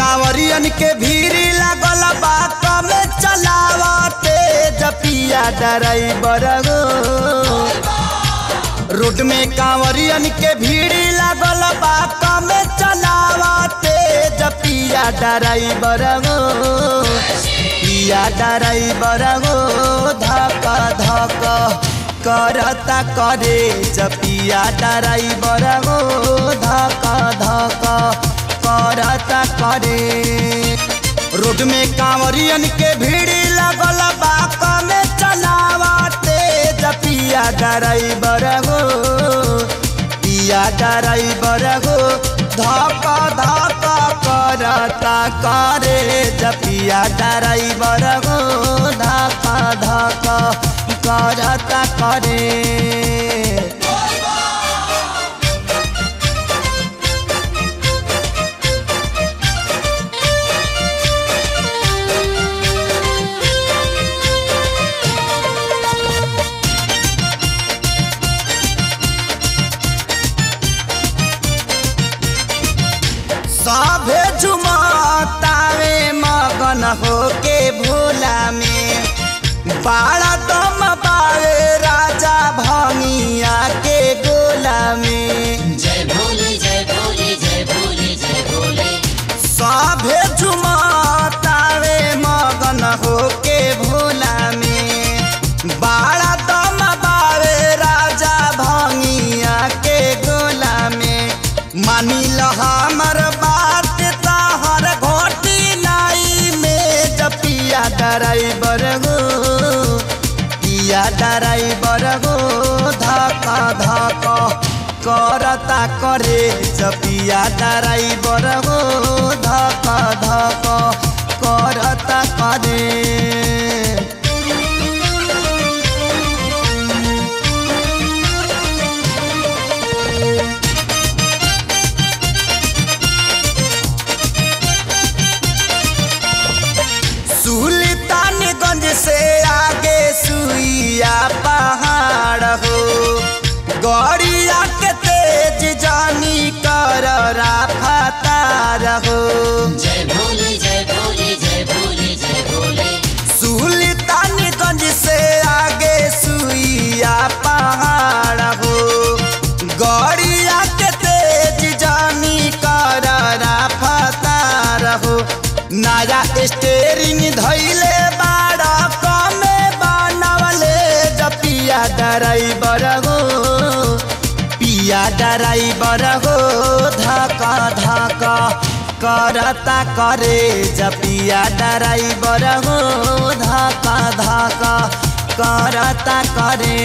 कांवरियन के भीड़ लागल बा कमे चलावते जपिया ड्राइवर गो रोड में कांवरियन के भीड़ लागल बा कमे चलावते जपिया ड्राइवर गो पिया ड्राइवर गो धक धक करता करे जपिया ड्राइवर गो धक धक करता करे रोड में कांवरियन के भीड़ लगल बा कमे चलावते जपिया ड्राइवर गो पिया ड्राइवर गो धक धक करता करे जपिया ड्राइवर गो धक धक करता करे सभे झुमतावे मगन होके भोला में बाड़ा दम पावे राजा भंगिया के गोला में जय भोले जय भोले जय भोले जय भोले सभे झुमतावे मगन होके भोला में बाड़ा दम पावे राजा भंगिया के गोला में मानी ल हमर बात तहर घोटी नाई में जपिया ड्राइवर गो पिया ड्राइवर गो धक धक करता करे जपिया ड्राइवर गो धक धक करता करे सुल्तानगंज से आगे सुइया पहाड़ हो गड़िया के तेज जानी कर राफतार हो जय भोले जय भोले जय भोले जय भोले सुल्तानगंज से आगे सुइया पहाड़ हो गड़िया के तेज जानी कर राफतार हो नया स्टेरिंग धैले बाड़ा कमे बनवले जपिया ड्राइवर हो पिया ड्राइवर हो धका धका करता करे जपिया ड्राइवर हो धका धका करता करे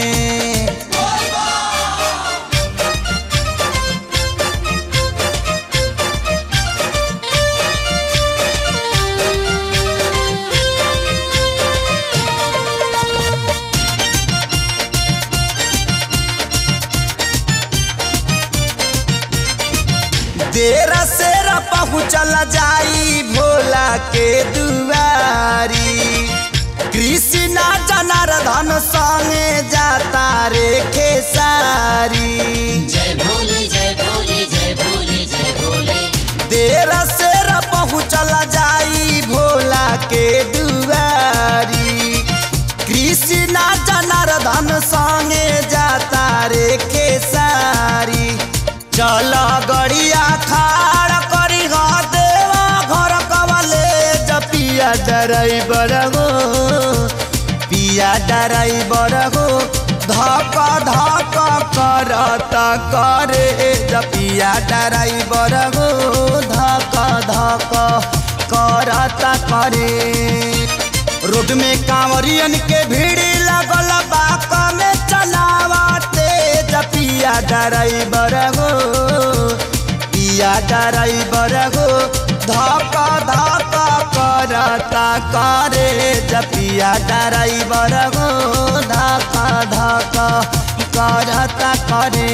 देर सेर पहुँचल जाई भोला के दुआरी कृष्णा जनार्दन संगे जाता रे खेसारी जय भोले जय भोले जय भोले जय भोले देर सेर पहुँचल जाई भोला के दुआरी कृष्णा जनार्दन संगे जाता रे खेसारी चल गड़िया खाड़ करी ह देवा घर कवले जपिया ड्राइवर गो पिया ड्राइवर गो धक धक करता करे जपिया ड्राइवर गो धक धक करता करे रोड में कांवरियन के भीड़ लगल बा कमे चलावते जपिया ड्राइवर हो पिया ड्राइवर हो धक धक करता करे जपिया ड्राइवर हो धक धक करता करे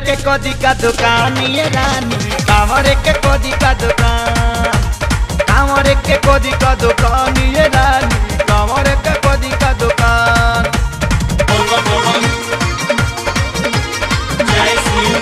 के कदी का दुकान ये रानी कांवर के कदी का दुकान कांवर के कदी का दुकान ये रानी कांवर के कदी का दुकान बोल बोल बोल जय श्री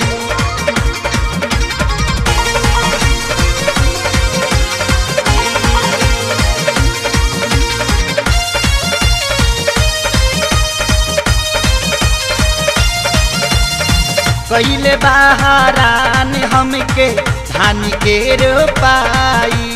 कैले बहारान हमके धान के रोपाई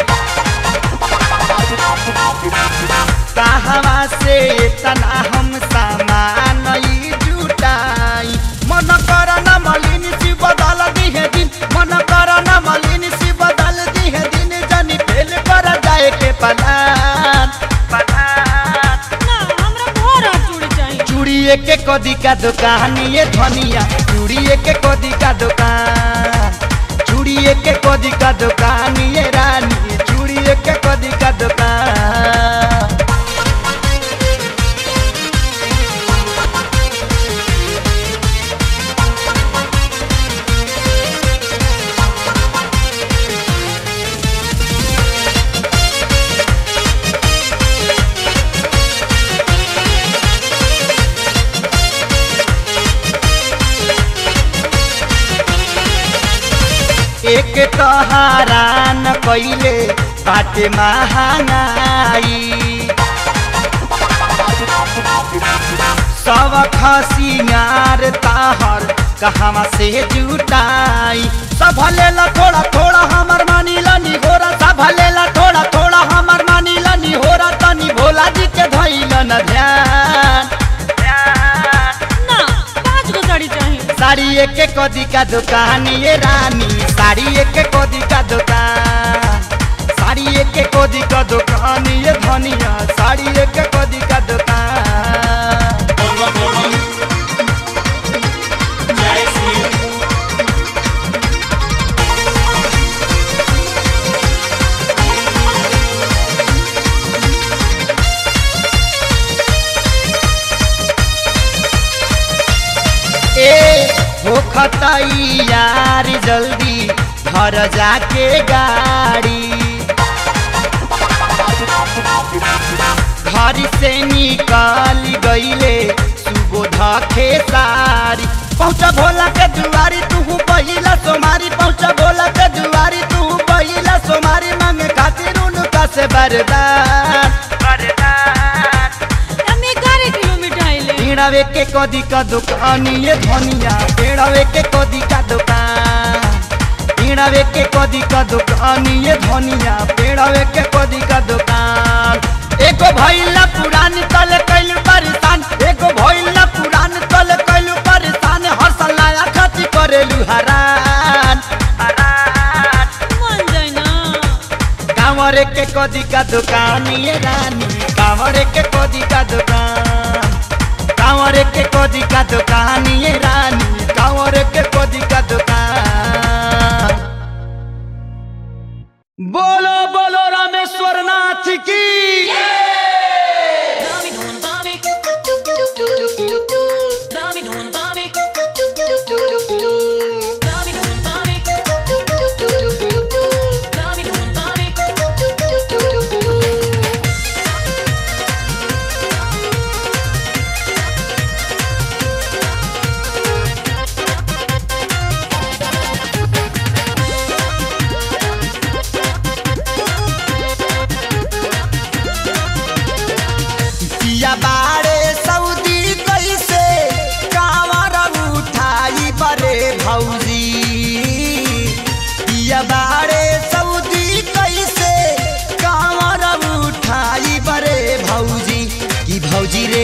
कहवा से तना हम सामान ई जुटाई मन कर न मलिन सी बदल दिहे दिन मन कर न मलिन सी बदल दिहे दिन जनी फेल कर जाए के पलान पलान ना हमरा भोरा चूड़ी चाहिए चूड़िए के कदी का दुकान ये धनिया चूड़िए के कदी का दुकान चूड़िए के कदी का दुकान ये रानी चूड़िए के कदी का दुकान एक तहारान कैले बाटे महंगाई सब खसियार ताहर कहवा से जुटाई सब लेला थोड़ा थोड़ा हमर मानी लनी होरा सब लेला थोड़ा थोड़ा हमर मानी लनी होरा तनी भोला जी के धैल न ध्यान ध्यान ना पाँच गो साड़ी चाहिए साड़ी एक कदी का दुकान ये रानी साड़ी एक कदी का दुकान साड़ी एक कदी का दुकान ये धनिया साड़ी एक कदी का दुकान बोल बोल बोल जय श्री ए हो खताई यार जल्दी घर जाके गाड़ी घर से निकल गईले सुबोध खेसारी पहुँच भोला के दुआरी तू पहिला सोमारी पहुँच भोला के दुआरी तू पहिला सोमारी मांगे खातिर उनका से बरदान बरदान हमें ग्यारह किलो मिठाई ले पेड़ावे के कदी का दुकान ये धनिया पेड़ावे के कदी का दुकान पेड़ावे के कदी का दुकान ये धनिया पेड़ावे के कदी का दुकान एगो भैला पुरानी तल कैल परेशान एगो भैला पुरानी तल कैल परेशान हर सलाया खती करेलू हरान हरान मान जाए ना कांवरे के कदी का दुकान ये रानी कांवरे के कदी का दुकान कांवरे के कदी का दुकान ये रानी कांवरे के कदी का दुकान बोलो बोलो रामेश्वर नाथ की Dami don dami Dami don dami Dami don dami Dami don dami पिया बाड़े सऊदी कैसे कांवर उठाई बरे भौजी पिया बाड़े सऊदी कैसे कांवर उठाई बरे भौजी की भौजी रे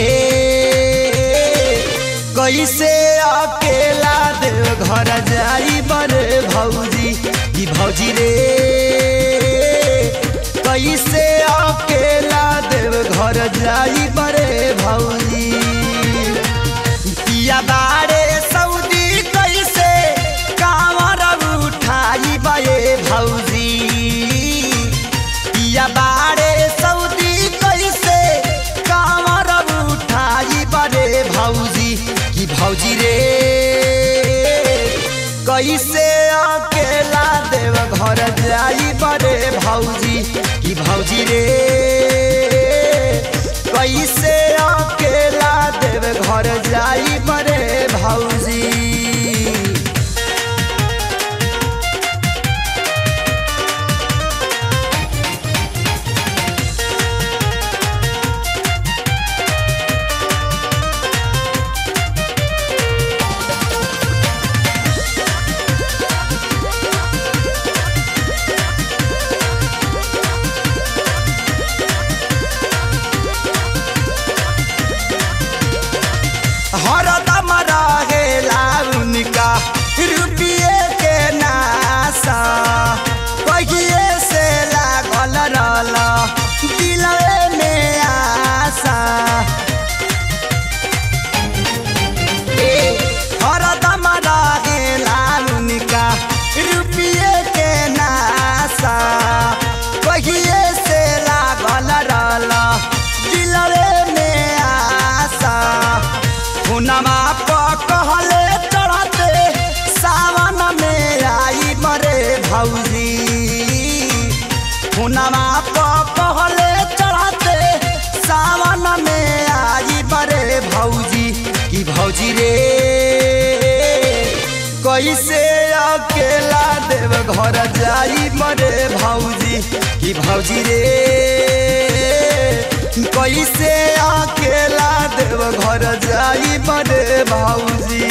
कैसे अकेला देव घर जाई बरे भौजी की भौजी रे कैसे अकेला देव घर जाई बरे भौजी पिया बारे सऊदी कैसे कांवर उठाई बे भौजी पिया बारे सऊदी कैसे कांवर उठाई बरे भौजी की भौजी रे कैसे अकेला देव घर जाई बरे भौजी कि भौजी रे कैसे अकेला देव घर जाई बरे भौजी हरदम रहेला उनका रुपये के नासा कहिए से लागल रहल दिलवे में आशा ए, हरदम रहेला उनका रुपये के नासा कहिए से लागल रहल दिलवे में आशा हुनमा कहले चढ़ते सावन में आई मरे भौजी हुनमा कहले चढ़ते सावन में आई मरे भौजी कि भौजी रे कैसे अकेला देव घर जाई मरे भौजी कि भौजी रे कैसे अकेला देव घर जाई बड़े भौजी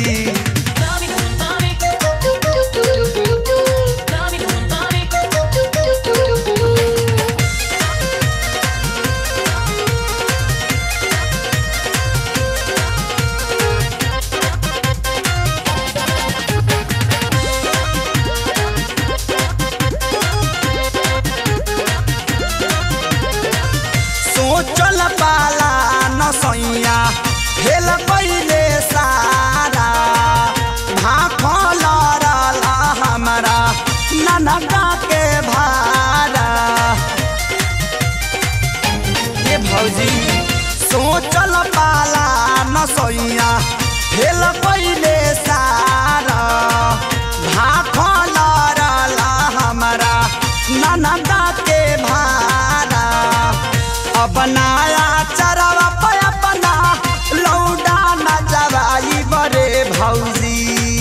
सोचल पाला न सैया हेल पहिले सारा भाखल रहल हमरा ननका के भारा ए भौजी सोचल पाला न सैया हेल पहिले सारा भाखल रहल हमरा ननका के भारा अब नया चरवा पे अपना लौडा न जवाई बरे भौजी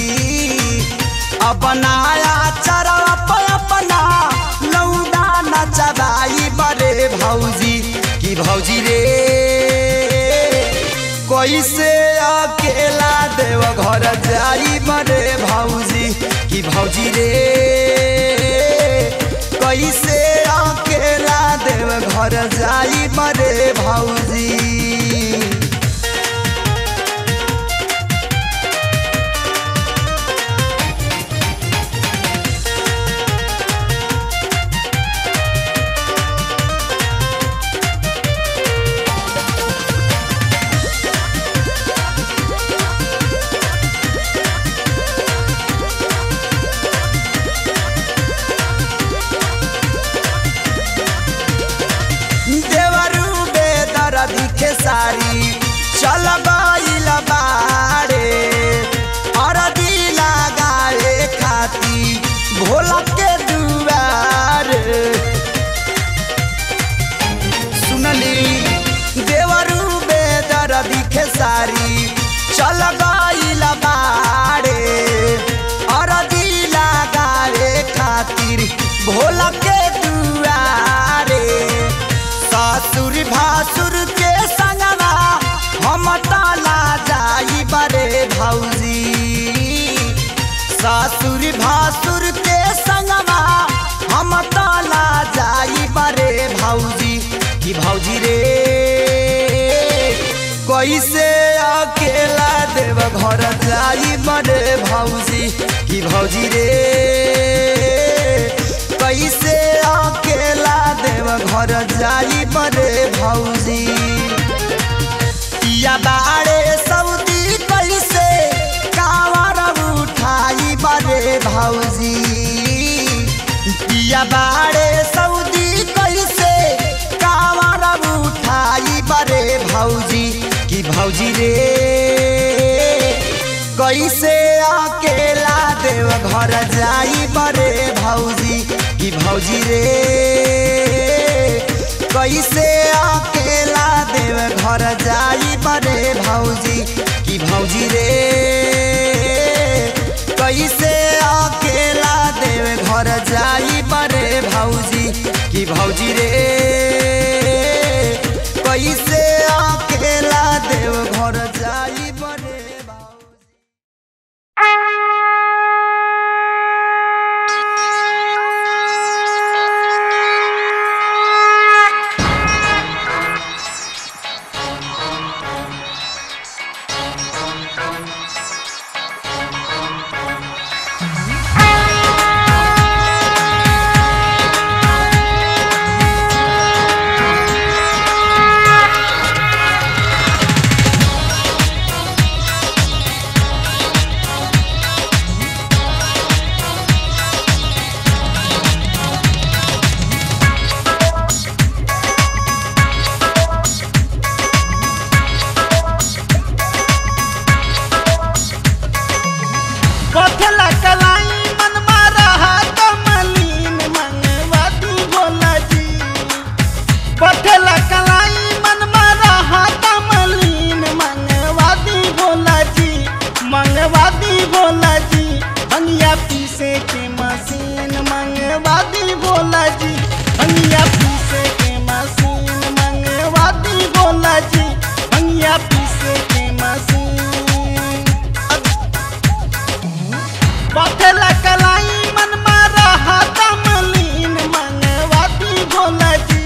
अब नया चरवा पे अपना लौडा न जवाई बरे भौजी कि भौजी रे कैसे अकेला देव घर जाई बरे भौजी कि भौजी रे कैसे अकेला देव घर जाई बरे भौजी देवरू बेदर दिखे सारी चल गइल बारे अरदी लगाए खाती भोला के दुआरे सुनली देवरू बेदर दिखे सारी चल गइल बारे अरदी लगाए खातिर भोला के दुआरे सासुर भासुर के संगवा हम ताला जाई बरे भौजी सासुर भासुर के संगवा हम ताला जाई बरे भौजी कि भौजी रे कैसे अकेला देव घर जाई बरे भौजी कि भौजी रे कैसे अकेला देव घर जाई बरे भौजी या बाड़े सऊदी कैसे कावर उठाई बरे भौजी पिया बाड़े सऊदी कैसे कावर उठाई बरे भौजी कि भौजी रे कैसे अकेला देव घर जाई बरे भौजी कि भौजी रे कैसे अकेला देव घर जाई बरे भौजी कि भौजी रे कैसे अकेला देव घर जाई बरे भौजी कि भौजी रे कैसे अकेला देव घर जाई बरे भौजी पथला कलाई मन मारा कमलीन मंगवा दी भोला जी पथला कलाई मन मारा कमलीन मंगवा दी भोला जी मंगवा दी भोला जी हनिया पीसे के मशीन मंगवा दी भोला जी हनिया पीसे के मशीन मंगवा दी भोला जी हनिया पीसे के मशीन पथला कलाई मन मारा हाथा मलीन मंगवाती भोला जी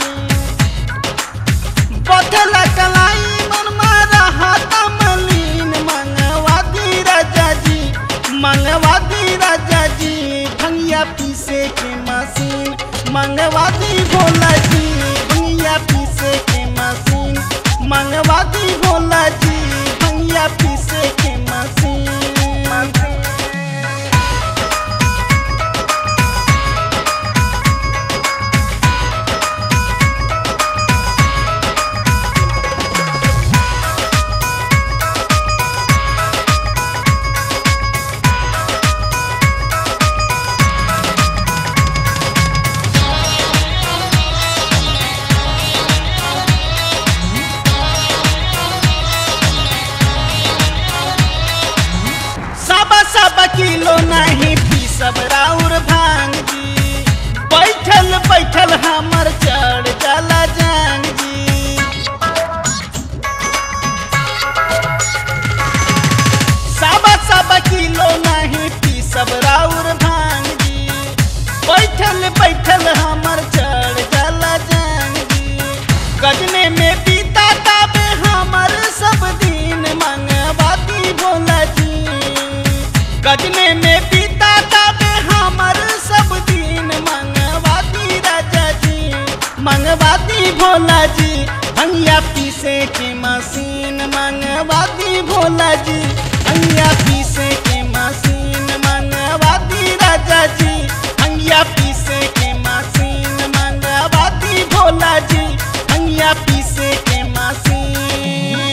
पथला कलाई मन मारा हाथा मलीन मंगवाती राजा जी मंगवाती राजा जी भंगिया पीसे के मशीन मंगवाती भोला जी भंगिया पीसे के मशीन मंगवाती भोला जी भंगिया पीसे के मशीन सब सब किलो नहीं पी सब राउर भांग जी बैठल बैठल हमर चढ़ जाला जान जी सब सब किलो नहीं पी सब राउर भांग जी बैठल बैठल हमर चढ़ जाला जान जी गजने में बीता ताबे हमर सब दिन मंगवाती भोला जी गजने में बीता ताबे हमर सब दिन मंगवाती राजा जी मंगवाती भोला जी हंगिया पीसे के मशीन मंगवाती भोला जी हंगिया पीसे के मशीन मंगवाती राजा जी हंगिया पीसे के मशीन मंगवाती भोला जी हंगिया पीसे के मशीन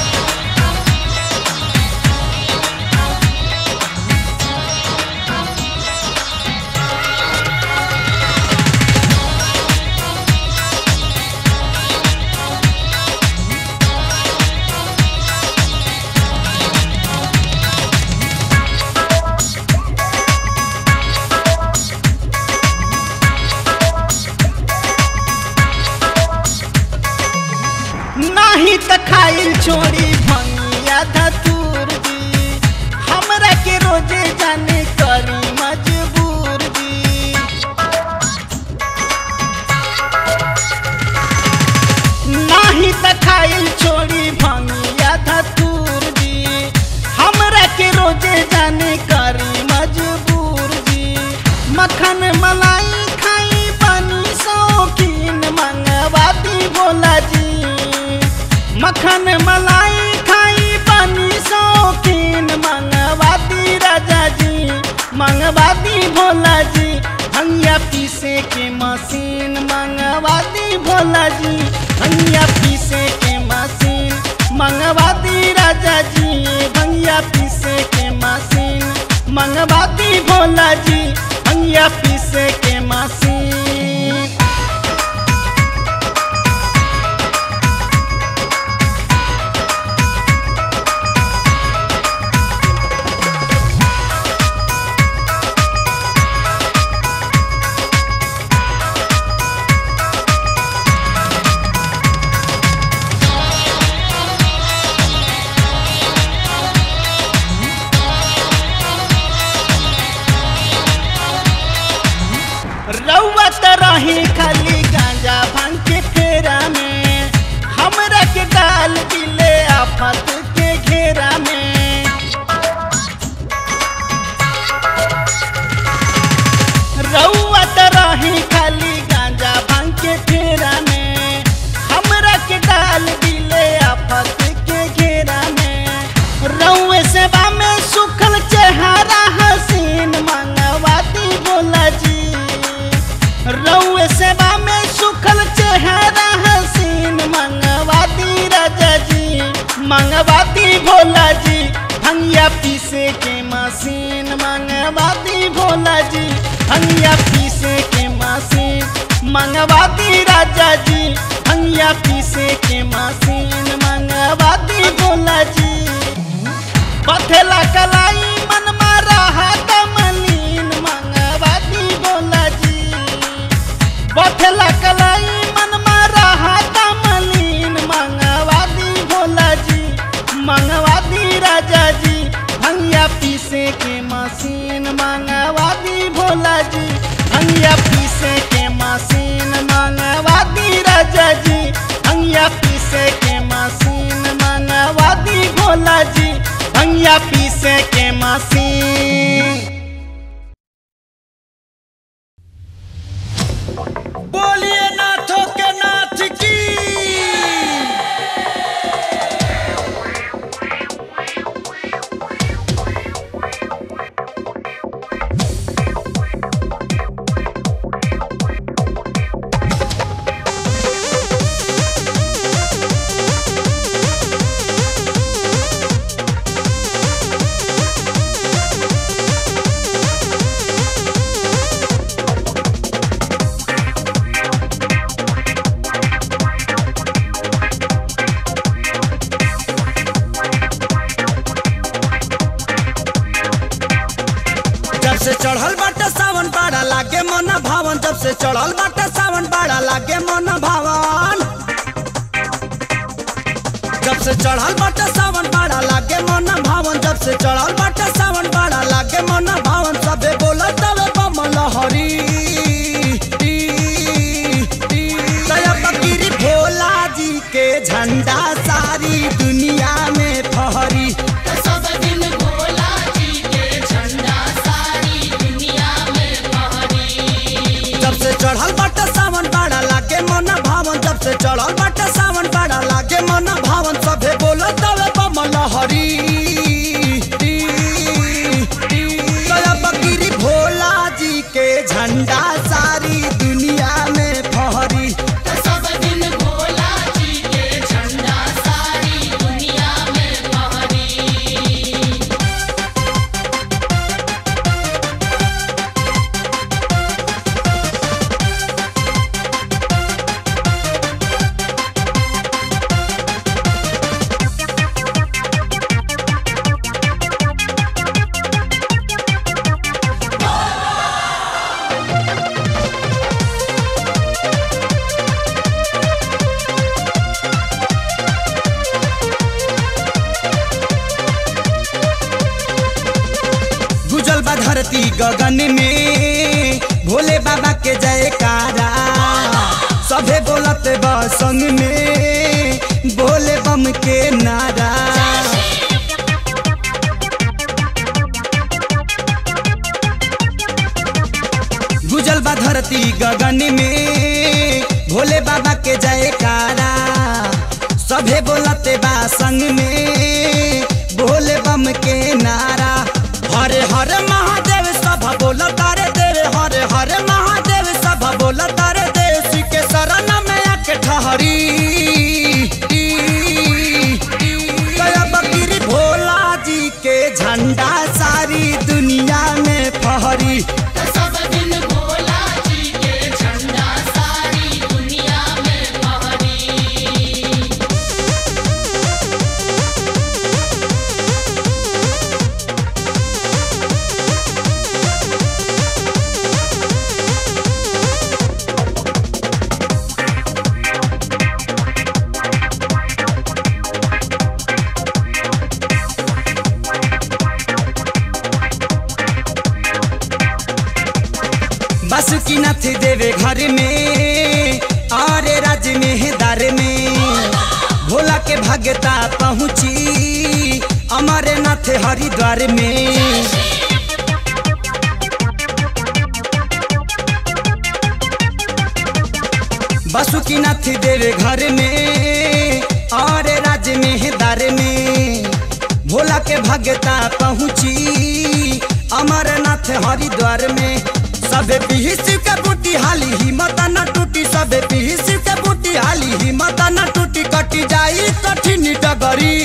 नाही त खाइल छोड़ी भंगिया धतूर जी हमरा के रोजे जाने करी मजबूर जी नाही त खाइल छोड़ी भंगिया धतूर जी हमरा के रोजे जाने करी मजबूर जी मखन मलाई खाई बनी शौकीन मंगवाती भोला जी मखन मलाई खाई बनी शौकीन मंगवाती राजा जी मंगवाती भोला जी हंगिया पीसे के मशीन मंगवाती भोला जी हंगिया पीसे के मशीन मंगवाती राजा जी भंगिया पीसे के मशीन मंगवाती भोला आफत के घेरा में रउआ त रही खाली गांजा भांग के फेरा में हमरा के डाल दिले आफत के घेरा में रउए सेवा में सुखल चेहरा हसीन मंगवाती बोला जी रउए सेवा में सुखल चेहरा हसीन मंगवाती राजा जी मंगवाती भोला जी हंगिया पीसे के मशीन मंगवाती भोला जी हंगिया पीसे के मशीन मंगवाती राजा जी हंगिया पीसे के मशीन मंगवाती भोला जी पथेला कलाई मन मारा हाथ मलीन मंगवाती भोला जी पथेला कलाई मन मारा हाथ मलीन मंगवाती भोला जी मंगवाती राजा जी भंगिया पीसे के मशीन मंगवाती भोला जी भंगिया पीसे के मशीन मंगवाती राजा जी भंगिया पीसे के मशीन मंगवाती भोला जी भंगिया पीसे के मशीन बोलिए नाथों के नाथ की जब से चढ़ल बाटे सावन बाड़ा लागे मन भावन जब से चढ़ल बाटे सावन बाड़ा लागे मन भावन जब से चढ़ल बाटे सावन बाड़ा लागे मन भावन जब से चढ़ल बाटे सावन बाड़ा लागे मन भावन सबे बोलत तवे बमल हरी दया फकीरी भोला जी के झंडा सारी दुनिया में फहरी सब दिन भोला जी के झंडा सारी दुनिया में फहरी जब से चढ़ल बाटे सावन बाड़ा लागे मन भावन जब से चढ़ल बाटे सावन बाड़ा लागे मन भावन सभे बोलो तवे बमल हरी दया फकीरी भोला जी के झंडा सारी दुनिया में फहरी सब दिन भोला जी के झंडा सारी दुनिया में फहरी गुजल बा धरती गगन में भोले बाबा के जयकारा सभे बोलत बा संग में भोले बम के नारा गुजल बा धरती गगन में भोले बाबा के जयकारा सभे बोलते बा संग में भोले बम के नारा हरे हरे महादेव सब बोल तारे देव हरे हरे महादेव सब बोल तारे देव श्री के शरण में आके ठहरी गया बकरी भोला जी के झंडा सारी दुनिया में फहरी सब दिन भोला जी के झंडा सारी दुनिया में फहरी बासुकीनाथ देवे घर में और राज में दर में भोला के भक्त भगता पहुँची अमरनाथ हरिद्वार में बासुकीनाथ देवे घर में और राज्य में दर में भोला के भगता पहुँची अमरनाथ हरिद्वार में सबे पीस के बूटी हाली हिम्मत न टूटी सबे पीस के बूटी हाली हिम्मत न टूटी कटी जाई कठिन डगरी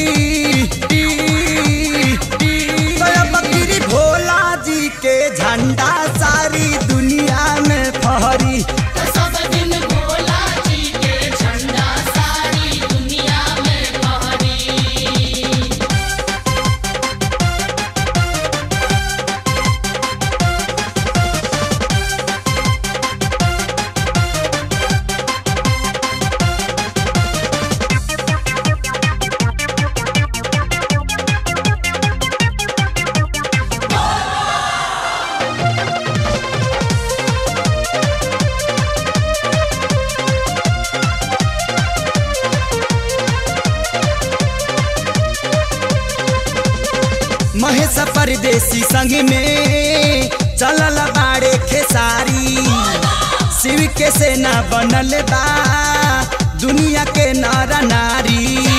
गया बकरी भोला जी के झंडा सारी दुनिया में फहरी सब दिन भोला जी के झंडा सारी दुनिया में फहरी महेश परदेसी संग में चलल बाड़े खेसारी शिव के सेना बनल बा दुनिया के नर नारी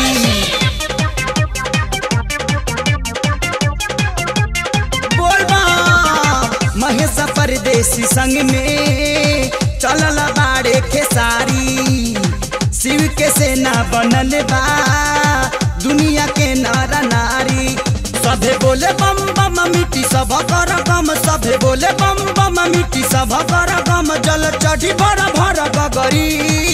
बोल बा महेश परदेसी संग में चलल बाड़े खेसारी शिव के सेना बनल बा दुनिया के नर नारी सभे बोले बम बम मिट्टी सब कर गम सभे बोले बम बम मिट्टी सब कर गम जल चढ़ी भर भर गगरी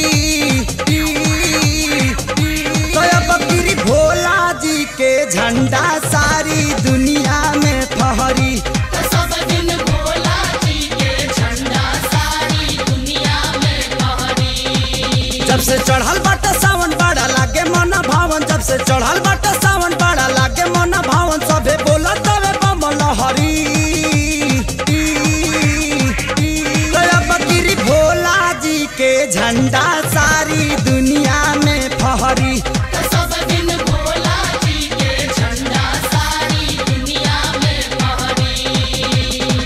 गया बकरी भोला जी के झंडा सारी दुनिया में फहरी सब दिन भोला जी के झंडा सारी दुनिया में फहरी जब से चढ़ल बाटे सावन बड़ा लागे मन भावन जब से चढ़ल बाटे सावन बड़ा लागे मन भावन सभे बोलत तवे बम लहरी गया बकरी भोला जी के झंडा सारी दुनिया में फहरी सब दिन भोला जी के झंडा सारी दुनिया में फहरी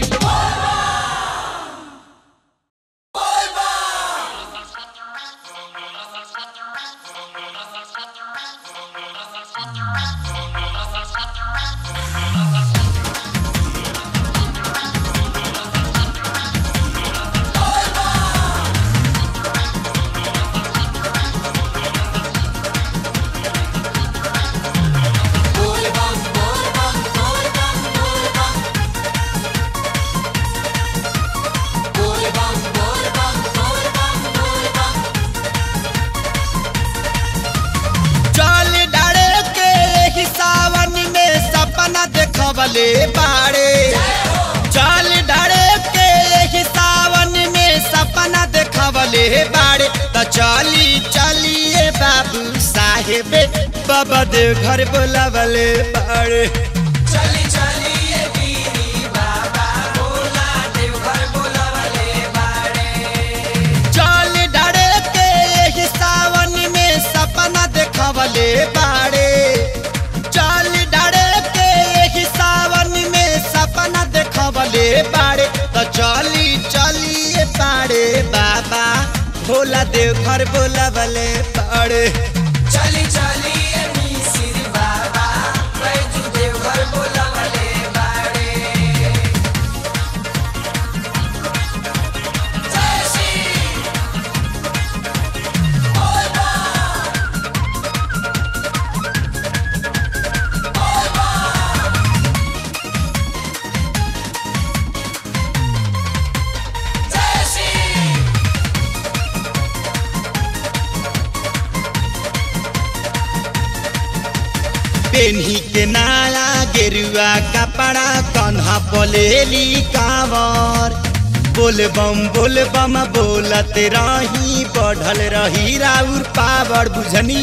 चल डारे के एही सावन में सपना देखवले बाड़े चल डारे के एही सावन में सपना देखवले बाड़े त चली चलिए बाबू साहेब बाबा देव घर बोलावले बाड़े चली चलिए चल डरे के एही सावन में सपना देखवले बाड़े चल डरे के एही सावन में सपना देखवले बाड़े तो चली चलिए बाड़े बाबा भोला देव घर बोलावले बाड़े चली चलिए मिसिर बाबा बैजू देव घर बोलावले बाड़े पेन्ही के नाला गेरुआ कपड़ा कन्हा बोलेली कावर बोल बम बोल बम बोलत रही बढ़ल रही राउर पावर बुझनी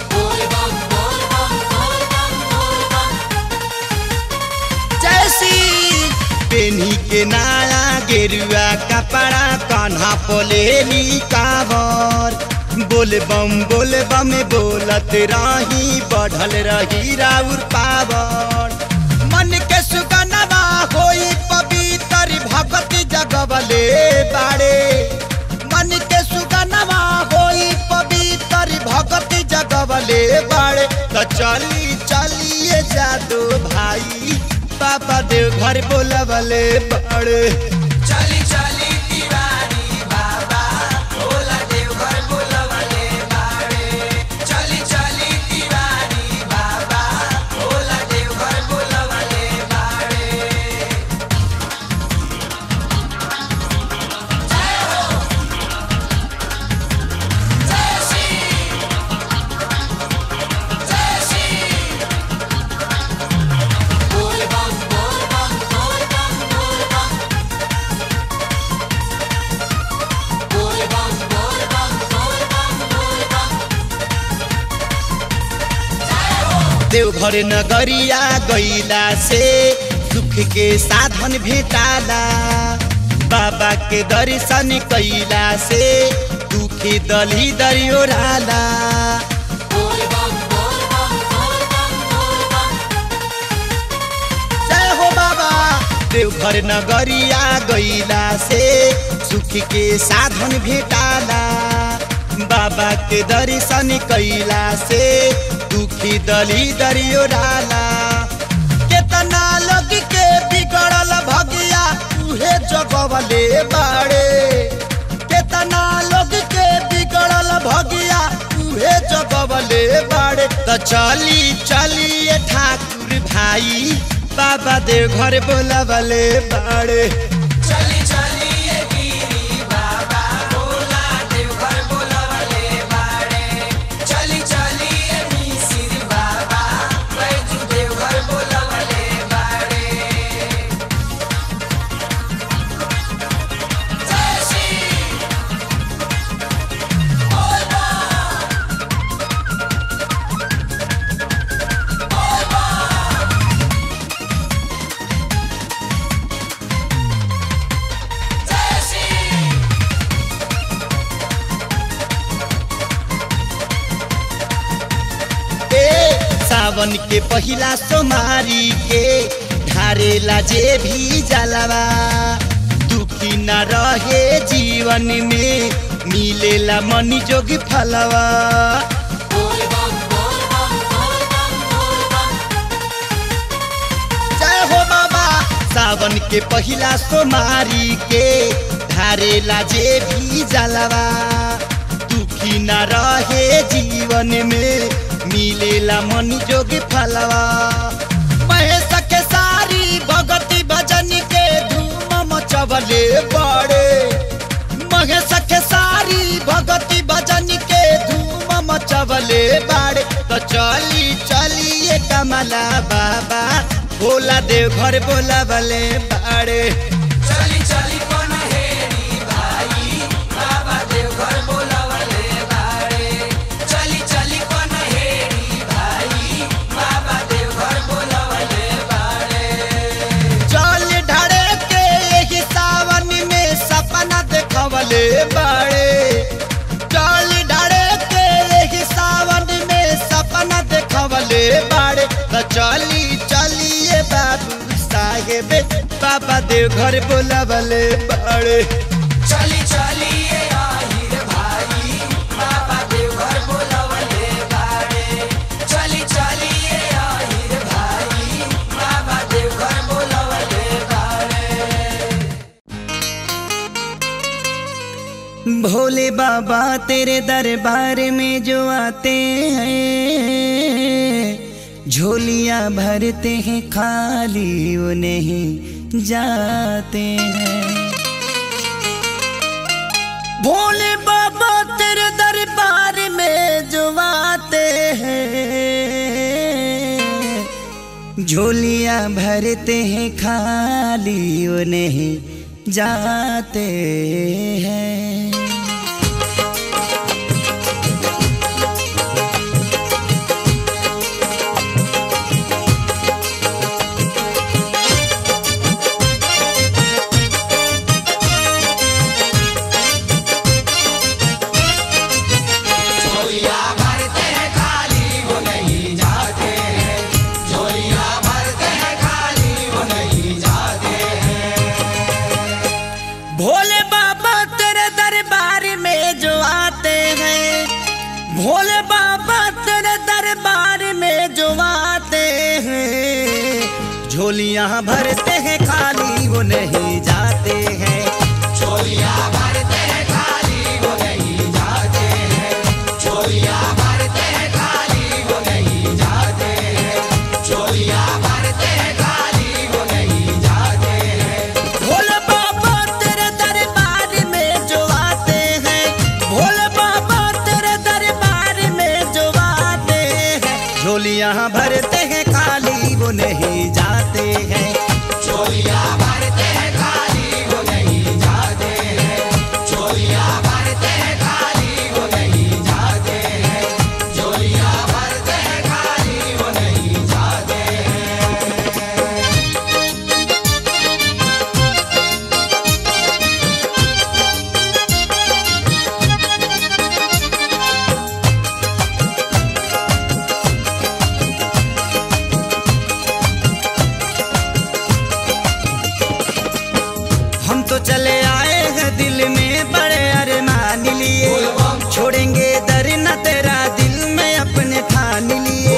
जैसी पेन्ही के नाला गेरुआ कपड़ा कन्हा बोलेली कावर बोले बम बोले बम बोलत राही बढ़ल रही राउर पावन मन के सुगनवा होई पवित्र भगति जगवले बाड़े मन के सुगनवा होई पवित्र भगति जगवले बाड़े तो चली चलिए जादू भाई बाबा देव घर बोलवले बाड़े चली चली तिवारी बाबा भोला देवघर बोलवले बाड़े चली चली तिवारी बाबा भोला देवघर बोलवले बाड़े देवघर नगरिया गईला से सुख के साधन भेटाला बाबा के दर्शन कैला से दुखी दली दरियोराला जय हो बाबा देवघर नगरिया गईला से सुख के साधन भेटाला बाबा के दर्शन कैला से दुखी दली दरियोराला केतना लोग के बिगड़ल भगिया उहे जगवले बाड़े केतना लोग के बिगड़ल भगिया उहे जगवले बाड़े तो चली चलिए ठाकुर भाई बाबा देव घर बोलवले बाड़े चली चली ये गिरी बाबा भोला देवघर बोलवले बाड़े चली चली ये मिसिर बाबा बैजू देवघर बोलवले बाड़े जय श्री जय श्री ए सावन के पहिला सोमारी के ढारेला जे भी जलवा दुखी न रहे जीवन में मिलेला मनी जोगी फलवा जय हो बाबा सावन के पहिला सोमारी के ढारेला जे भी जलवा दुखी न रहे जीवन में मिलेला मन जोगी फलवा महेश के सारी भगती भजन के धूम मचवले बड़े महेश के सारी भगती भजन के धूम मचवले बाड़े तो चली चलिए कमला बाबा भोला देव घर बोला बले बाड़े चली चली पनहेरी भाई बाबा देवघर बोलवले बाड़े चली चली पनहेरी भाई बाबा देवघर बोलवले बाड़े चल ढड़े के एही सावन में सपना देखवले बाड़े चल ढड़े के एही सावन में सपना देखवले बाड़े तो चली चलिए बाबू साहेब बाबा देव घर बोलवले बाड़े चली चली ये आहिर भाई बाबा देवघर बोलवले बाड़े चली चली ये आहिर भाई बाबा देवघर बोलवले बाड़े भोले बाबा तेरे दरबार में जो आते हैं झोलियां भरते हैं खाली वो नहीं जाते हैं भोले बाबा तेरे दरबार में जो आते हैं झोलियां भरते हैं खाली वो नहीं जाते हैं झोलियाँ भरते हैं खाली वो नहीं जाते हैं चोलिया भरते हैं खाली वो नहीं जाते हैं चोलिया भरते हैं खाली वो नहीं जाते हैं चोलिया भरते हैं खाली वो नहीं जाते हैं भोले बाबा तेरे दरबार में जो आते हैं भोले बाबा तेरे दरबार में जो आते हैं झोलियाँ भरते हैं खाली वो नहीं जाते हैं चोलिया भरते हैं खाली वो नहीं जाते हैं चोलिया भरते हैं खाली वो नहीं जाते हैं चोलिया भरते हैं खाली वो नहीं जाते हैं हम तो चले आए हैं दिल में बड़े अरमान लिए छोड़ेंगे दर न तेरा दिल में अपने ठान लिए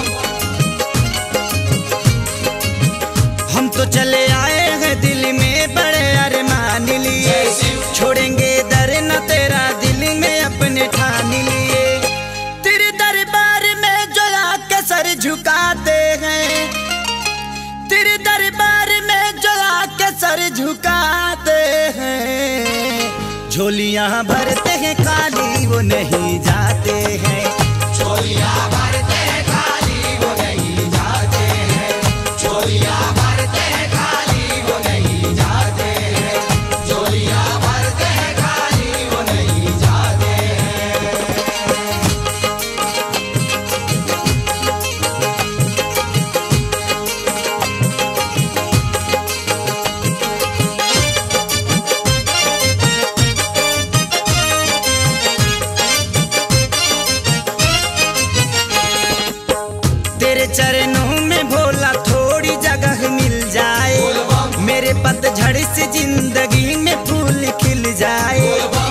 हम तो चले आए हैं दिल में बड़े अरमान लिए छोड़ेंगे दर न तेरा दिल में अपने ठान लिए तेरे दरबार में जो आके सर झुकाते हैं तेरे दरबार में जो आके सर झुकाते हैं झोलियाँ भरते हैं खाली वो नहीं जाते हैं चोलिया भरते हैं खाली वो नहीं जाते हैं चोलिया भरते हैं खाली वो नहीं जाते हैं चोलिया भरते हैं खाली वो नहीं जाते हैं तेरे चरणों में भोला थोड़ी जगह मिल जाए मेरे पतझड़ से जिंदगी में फूल खिल जाए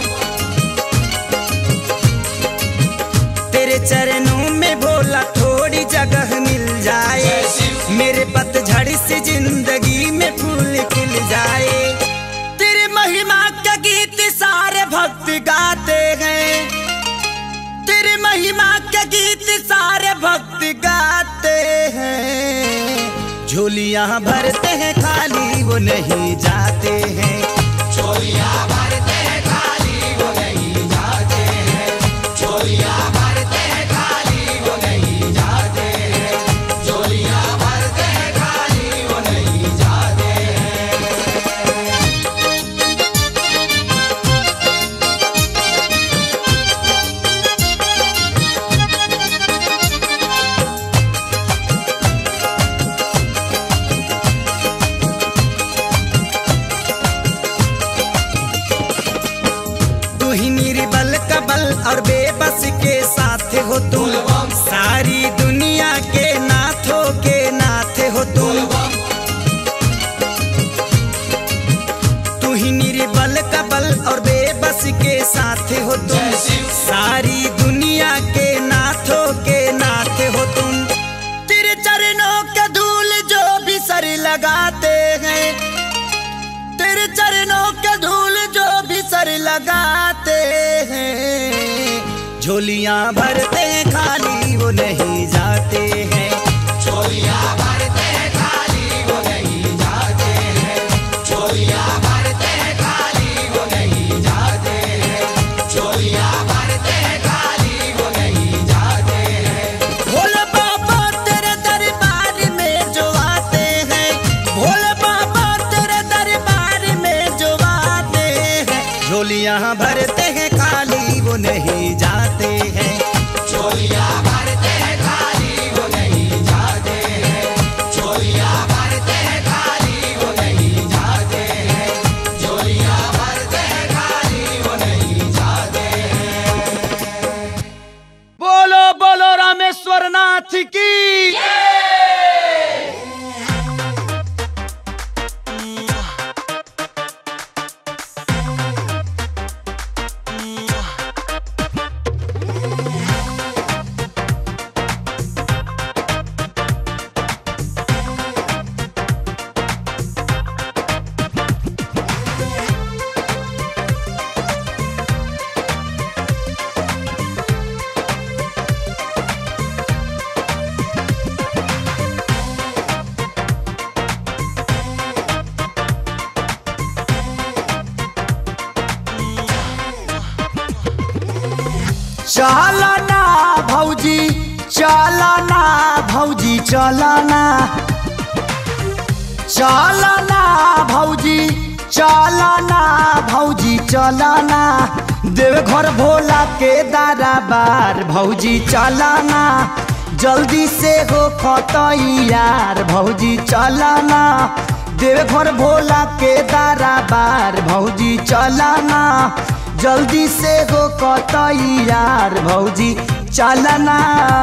तेरे चरणों में भोला थोड़ी जगह मिल जाए मेरे पतझड़ से जिंदगी में फूल खिल जाए तेरे महिमा का गीत सारे भक्त गाते हैं तेरे महिमा के गीत सारे भक्त गाते हैं झोलियाँ भरते हैं खाली वो नहीं जाते हैं चोलिया भरते हैं खाली वो नहीं जाते हैं चोलिया भरते हैं खाली वो नहीं जाते हैं चोलिया भरते हैं खाली वो नहीं जाते हैं तू ही निर्बल कबल और बेबस के साथ हो तुम सारी दुनिया के नाथों के नाथ हो तुम तू ही निर्बल कबल और बेबस के साथ हो तुम सारी दुनिया के नाथों के नाथ हो तुम तेरे चरणों के धूल जो भी सर लगाते हैं तेरे चरणों के धूल जो भी सर लगाते हैं झोलियाँ भरते हैं खाली वो नहीं जाते हैं चोलिया भरते हैं खाली वो नहीं जाते हैं चोलिया भरते हैं खाली वो नहीं जाते हैं चोलिया भरते हैं खाली वो नहीं जाते हैं भोले बाबा तेरे दरबार में जो आते हैं भोले बाबा तेरे दरबार में जो आते हैं झोलियाँ भरते हैं खाली वो नहीं जाते हैं चोलिया भरते हैं खाली चलना भौजी चलना भौजी चलना चलना भौजी चलना भौजी चलना देव घर भोला के दाराबार भौजी चलना जल्दी से हो खतैयार भौजी चलना देव घर भोला के दाराबार भौजी चलना जल्दी से हो कतैयार भौजी चलना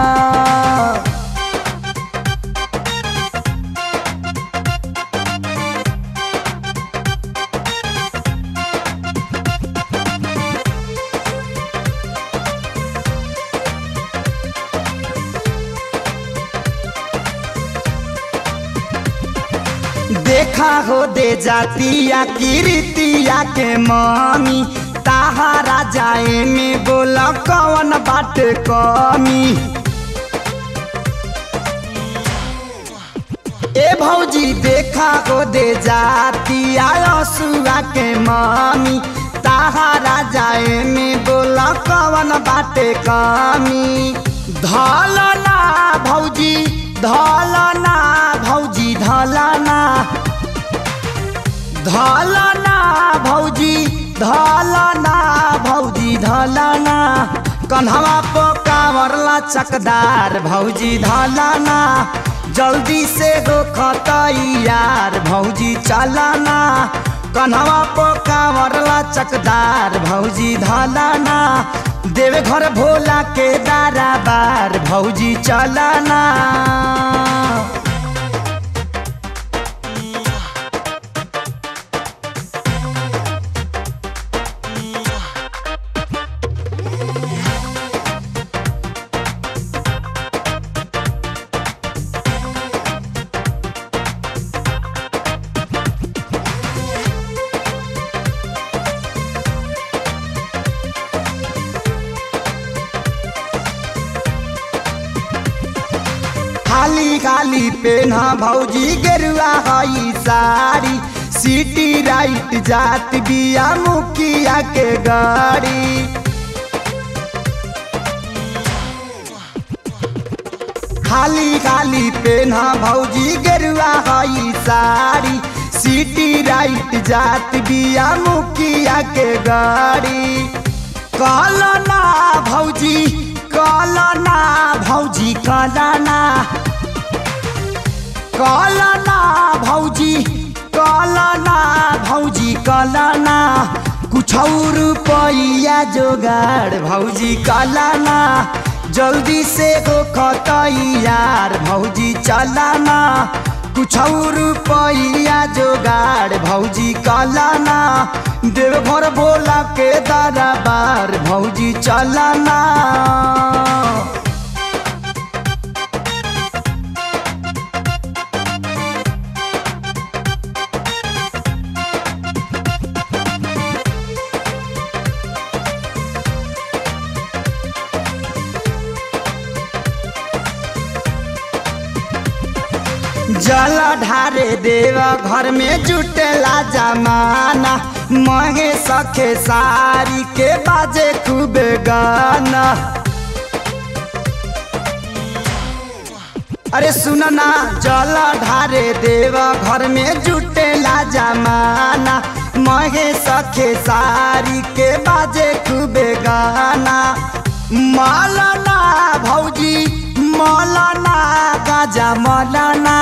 देखा हो दे जातिया कीर्तिया के मामी ताहारा जाए में बोला कौन बात कमी ए भौजी देखा हो दे जातिया सुआ के मामी ताहारा जाए में बोला कौन बाटे कमी धलना भौजी धलना भौजी धलना धलना भौजी धलना भौजी धलना कन्हवा पोकावरला चकदार भौजी धलना जल्दी से हो खतैयार भौजी चलना कन्हवा पोकावरला चकदार भौजी धलना देवे घर भोला के दाराबार भौजी चलना खाली खाली पेना भौजी गेरुआ हई साड़ी सिटी राइट जात बिया मुखिया के गाड़ी खाली खाली पेना भौजी गेरुआ हई साड़ी सिटी राइट जात बिया मुखिया के गाड़ी कलना भौजी कलना भौजी कलना कलना भौजी कलना भौजी कलना कुछ रुपया जोगाड़ भौजी कलना जल्दी से हो खतैयार भौजी चलना कुछ रुपया जोगाड़ भौजी कलना देव घर भोला के दरबार भौजी चलना जल ढारे देव घर में जुटेला जमाना महे सखे सारी के बाजे खूब गाना अरे सुनना जल ढारे देव घर में जुटेला जमाना महे सखे सारी के बाजे खूब गाना मालना भौजी मौलाना गाजा मौलाना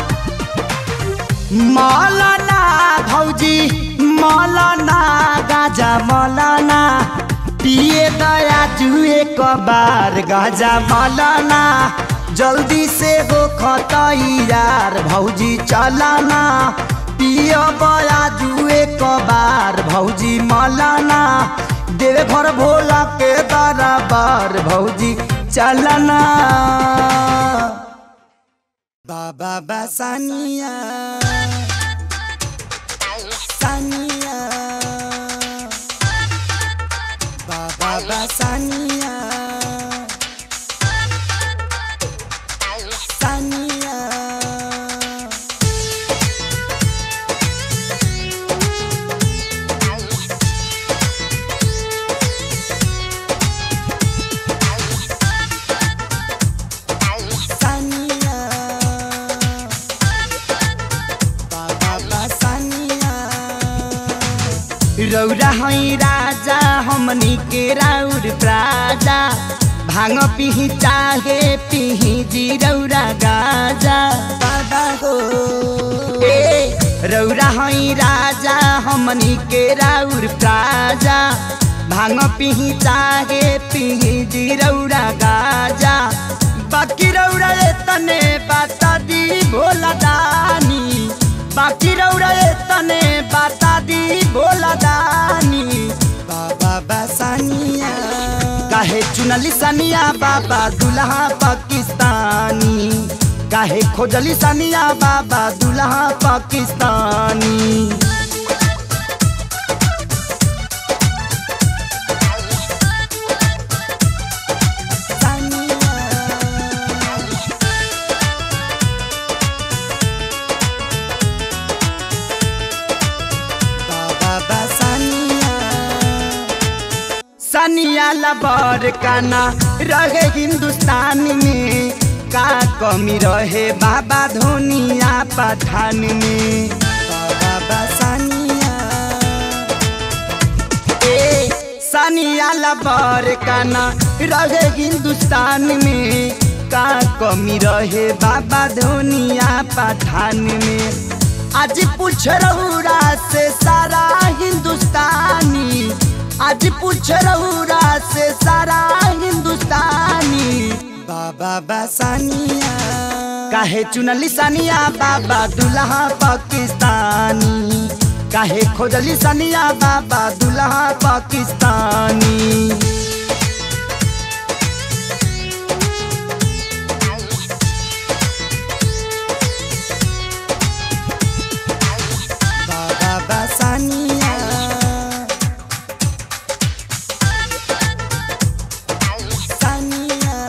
मौलाना भौजी मौलाना गाजा मौलाना पिए दया जुए कबार गाजा मौलाना जल्दी से हो खतैयार भौजी चलाना पियो बया जुए कबार भौजी मौलाना देवे घर भोला के दरबार भौजी चलना बाबा बसानिया सानिया बाबा बसानिया सानिया रौरा हई राजा हमनी के राउर प्राजा भांग पिही चाहे पिही जी रौरा गाजा बाबा हो ए रौरा हई राजा हमनी के राउर प्राजा भांग पिही चाहे पिही जी रौरा गाजा बाकी रौरा ए तने बाता दी भोला दानी बाकी रौरा ए तने बाता दी भोला दानी बाबा बसानिया काहे चुनली सनिया बाबा दुल्हा पाकिस्तानी काहे खोजली सनिया बाबा दुल्हा पाकिस्तानी बाबा सनिया सनिया लबर काना रहे हिंदुस्तान में का कमी रहे बाबा धोनिया पठान में बाबा सनिया ए सनिया लबर काना रहे हिंदुस्तान में का कमी रहे बाबा धोनिया पठान में आज पूछ रहुरा से सारा हिंदुस्तानी आज पूछ रहुरा से सारा हिंदुस्तानी बाबा बसानिया काहे चुनली सानिया बाबा दुल्हा पाकिस्तानी काहे खोजली सानिया बाबा दुल्हा पाकिस्तानी बाबा बसानिया सानिया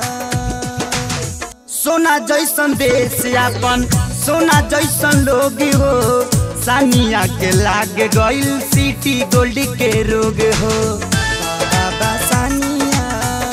सोना जैसन देश अपन सोना जैसन लोग हो सानिया के लाग गइल सिटी गोल्ड के रोग हो बाबा सानिया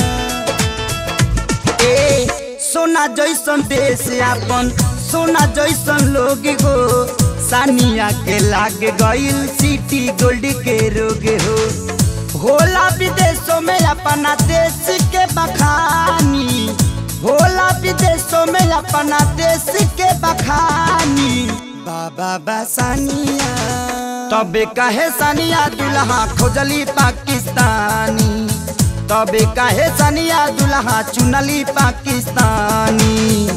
ए सोना जैसन देश अपन सोना जैसन लोग हो सानिया के लाग गइल सिटी गोल्ड के रोग हो होला विदेशों में अपना देश के बखानी होला विदेशों में अपना देश के बखानी बाबा बसानिया तबे कहे सानिया दुल्हा खोजली पाकिस्तानी तबे कहे सानिया दुल्हा चुनली पाकिस्तानी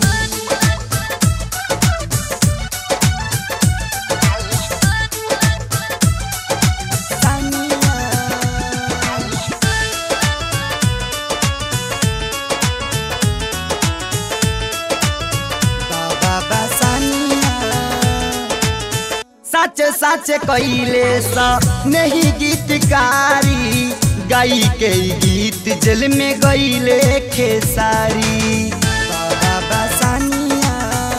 बाबा बसानिया सच सच कइले सा नहीं गीतकारी गाई के गीत जेल में गइले खेसारी बाबा बसानिया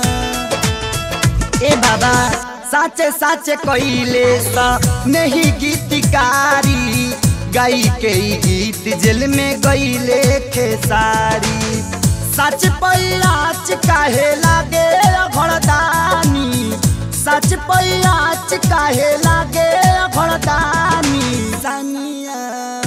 ए बाबा सच सच कइले सा नहीं गीतकारी गाई के गीत जेल में गइले खेसारी सच पैयाच काहे लागे घरदानी सच पैयाच काहे लागे घरदानी सानिया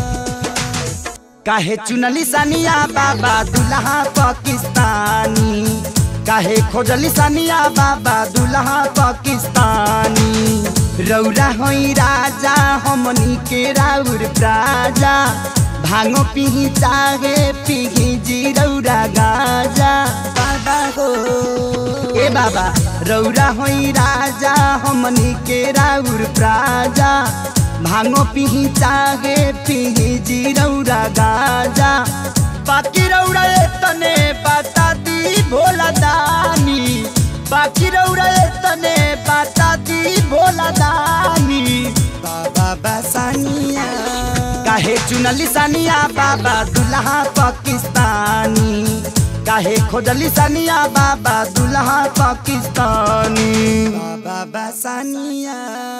काहे चुनली सानिया बाबा दुल्हा पाकिस्तानी काहे खोजली सानिया बाबा दुल्हा पाकिस्तानी रौरा होई राजा हमनी के राउर प्राजा भांगो पिही चाहे पिही जी रौरा गाजा बाबा हो ए बाबा रौरा होई राजा हमनी के राउर प्राजा भांगो पिही चाहे पिही जी रौरा गाजा बाकी रौरा ए तने बता दी भोला दानी बाकी रौरा ए तने बता दी भोला दानी बाबा बसानिया काहे चुनली सानिया बाबा दुल्हा पाकिस्तानी काहे खोजली सानिया बाबा दुल्हा पाकिस्तानी बाबा बसानिया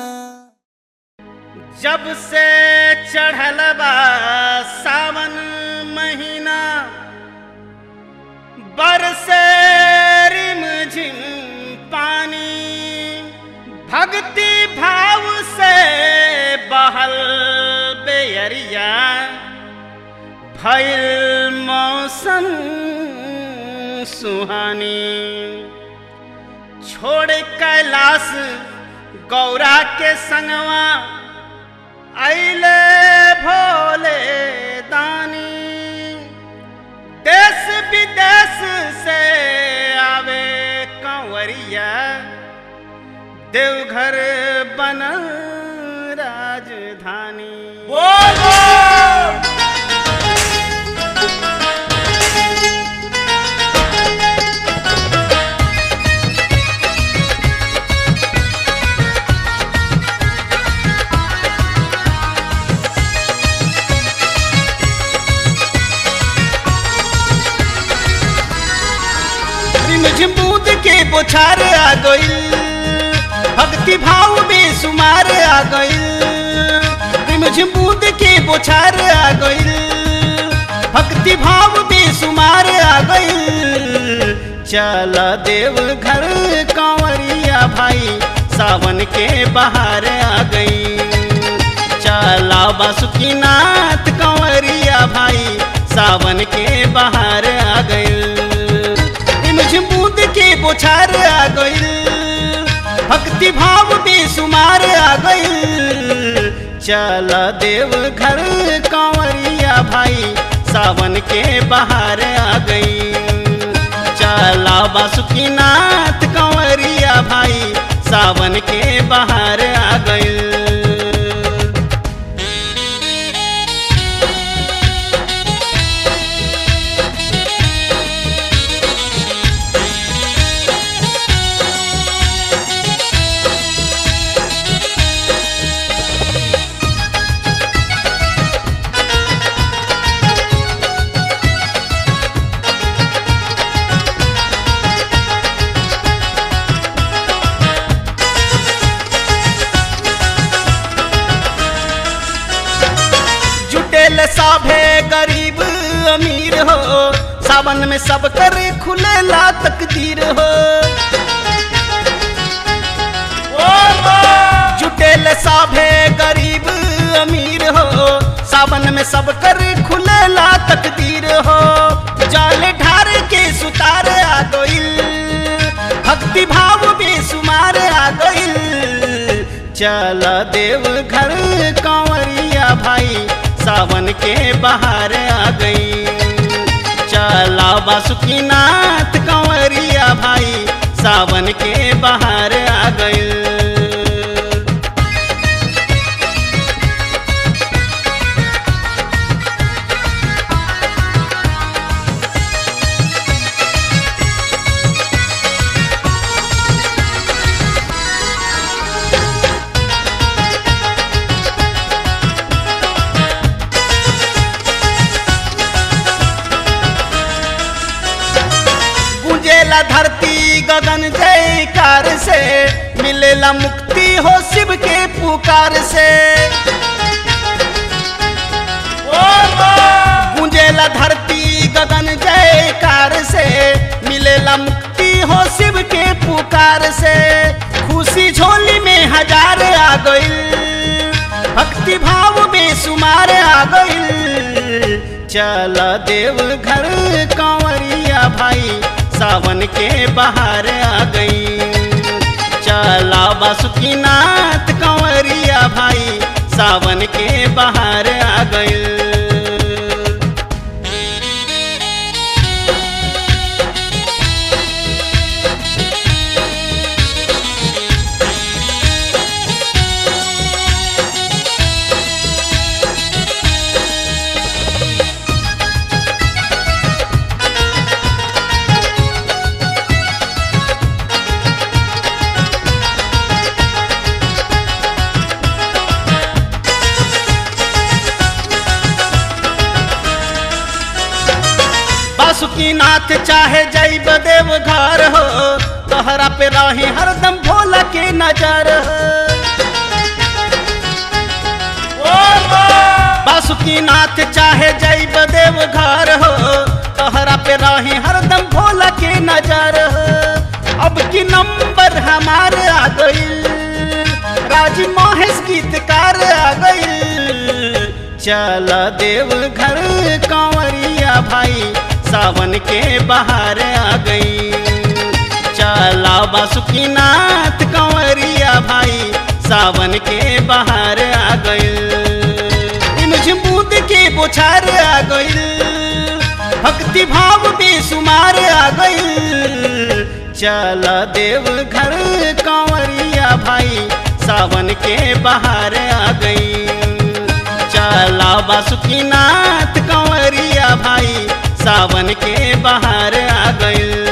जब से चढ़ल बा सावन महीना बरसे रिम झिम पानी भक्ति भाव से बहल भइल मौसम सुहानी छोड़ कैलाश गौरा के संगवा अइले भोले दानी देश विदेश से आवे कंवरिया देवघर बनल राजधानी झिम्बूद के बोछार आ गइल भक्ति भाव में सुमार आ गइल झिम्बूद के बोछार आ गइल भक्ति भाव में सुमार आ गइल चल देव घर कांवरिया भाई सावन के बाहर आ गई चला बासुकीनाथ कंवरिया भाई सावन के बाहर आ गइल झिम्बूद के बोछार आ गइल भक्ति भाव बेसुमार आ गइल चल देव घर कांवरिया भाई सावन के बाहर आ गई चला बासुकीनाथ कंवरिया भाई सावन के बाहर आ गइल जुटेल साभे गरीब अमीर हो सावन में सब कर खुलेला तकदीर हो जुटेल साभे गरीब अमीर हो सावन में सब कर खुलेला तकदीर हो जाल ढार के सुतार आ गइल भक्ति भाव बेसुमार आ गइल चल देव घर कांवरिया भाई सावन के बाहर आ गई चला बासुकीनाथ कंवरिया भाई सावन के बाहर आ गई गुंजेला धरती गगन जयकार से मिलेला मुक्ति हो शिव के पुकार से गुंजेला धरती गगन जयकार से मिलेला मुक्ति हो शिव के पुकार से खुशी झोली में हजार आ गइल भक्ति भाव में सुमार आ गइल चल देव घर कांवरिया भाई सावन के बाहर आ गई चला बासुकीनाथ कंवरिया भाई सावन के बाहर आ गई बासुकीनाथ चाहे जैब देव घर हो तोहरा पे रही हरदम भोला के नजर हो बासुकीनाथ चाहे जैब देव घर हो तोहरा पे रही हरदम भोला के नजर हो अब की नंबर हमार आ गइल राज महेश गीतकार आ गइल चल देव घर कंवरिया भाई सावन के बाहर आ गई चला बासुकीनाथ कंवरिया भाई सावन के बाहर आ गई मुझे बूंद के बोछार आ गई भक्ति भाव बेसुमार आ गई चल देव घर कंवरिया भाई सावन के बाहर आ गई चला बासुकीनाथ कंवरिया भाई सावन के बाहर आ गई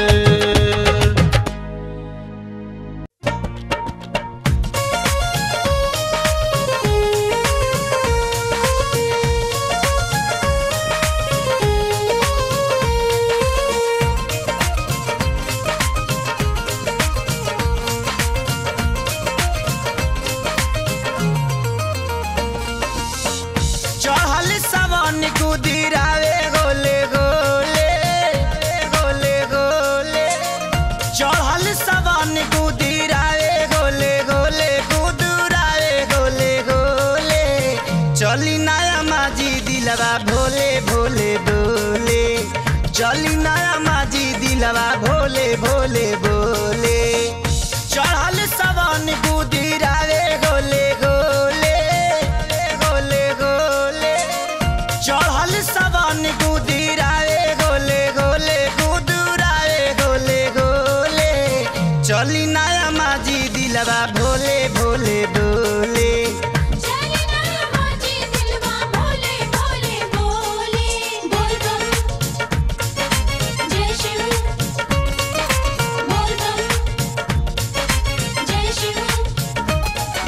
चढ़ल सवन कुदिरावे गोले गोले गोले गोले चढ़ल सवन कुदिरावे गोले गोले कुदुरावे गोले गोले चली नया माजी दिलवा भोले भोले बोले चली नया माजी दिलवा भोले भोले बोले चढ़ल सवन कुदिरावे गोले गोले गोले गोले चढ़ल सवन कुदिरावे गोले गोले कुदुरावे गोले गोले चली नया माजी दिलवा भोले भोले बोले चलना माजी दिलवा भोले भोले बोले बोल बम जय शिव बोल बम जय शिव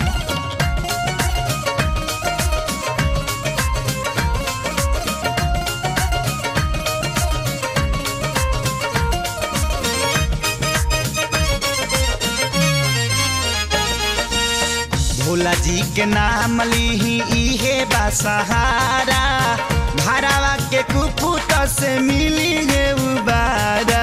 भोला जी के नाम लीही इहे बा सहारा भरावा के कुपुत से मिली है उबारा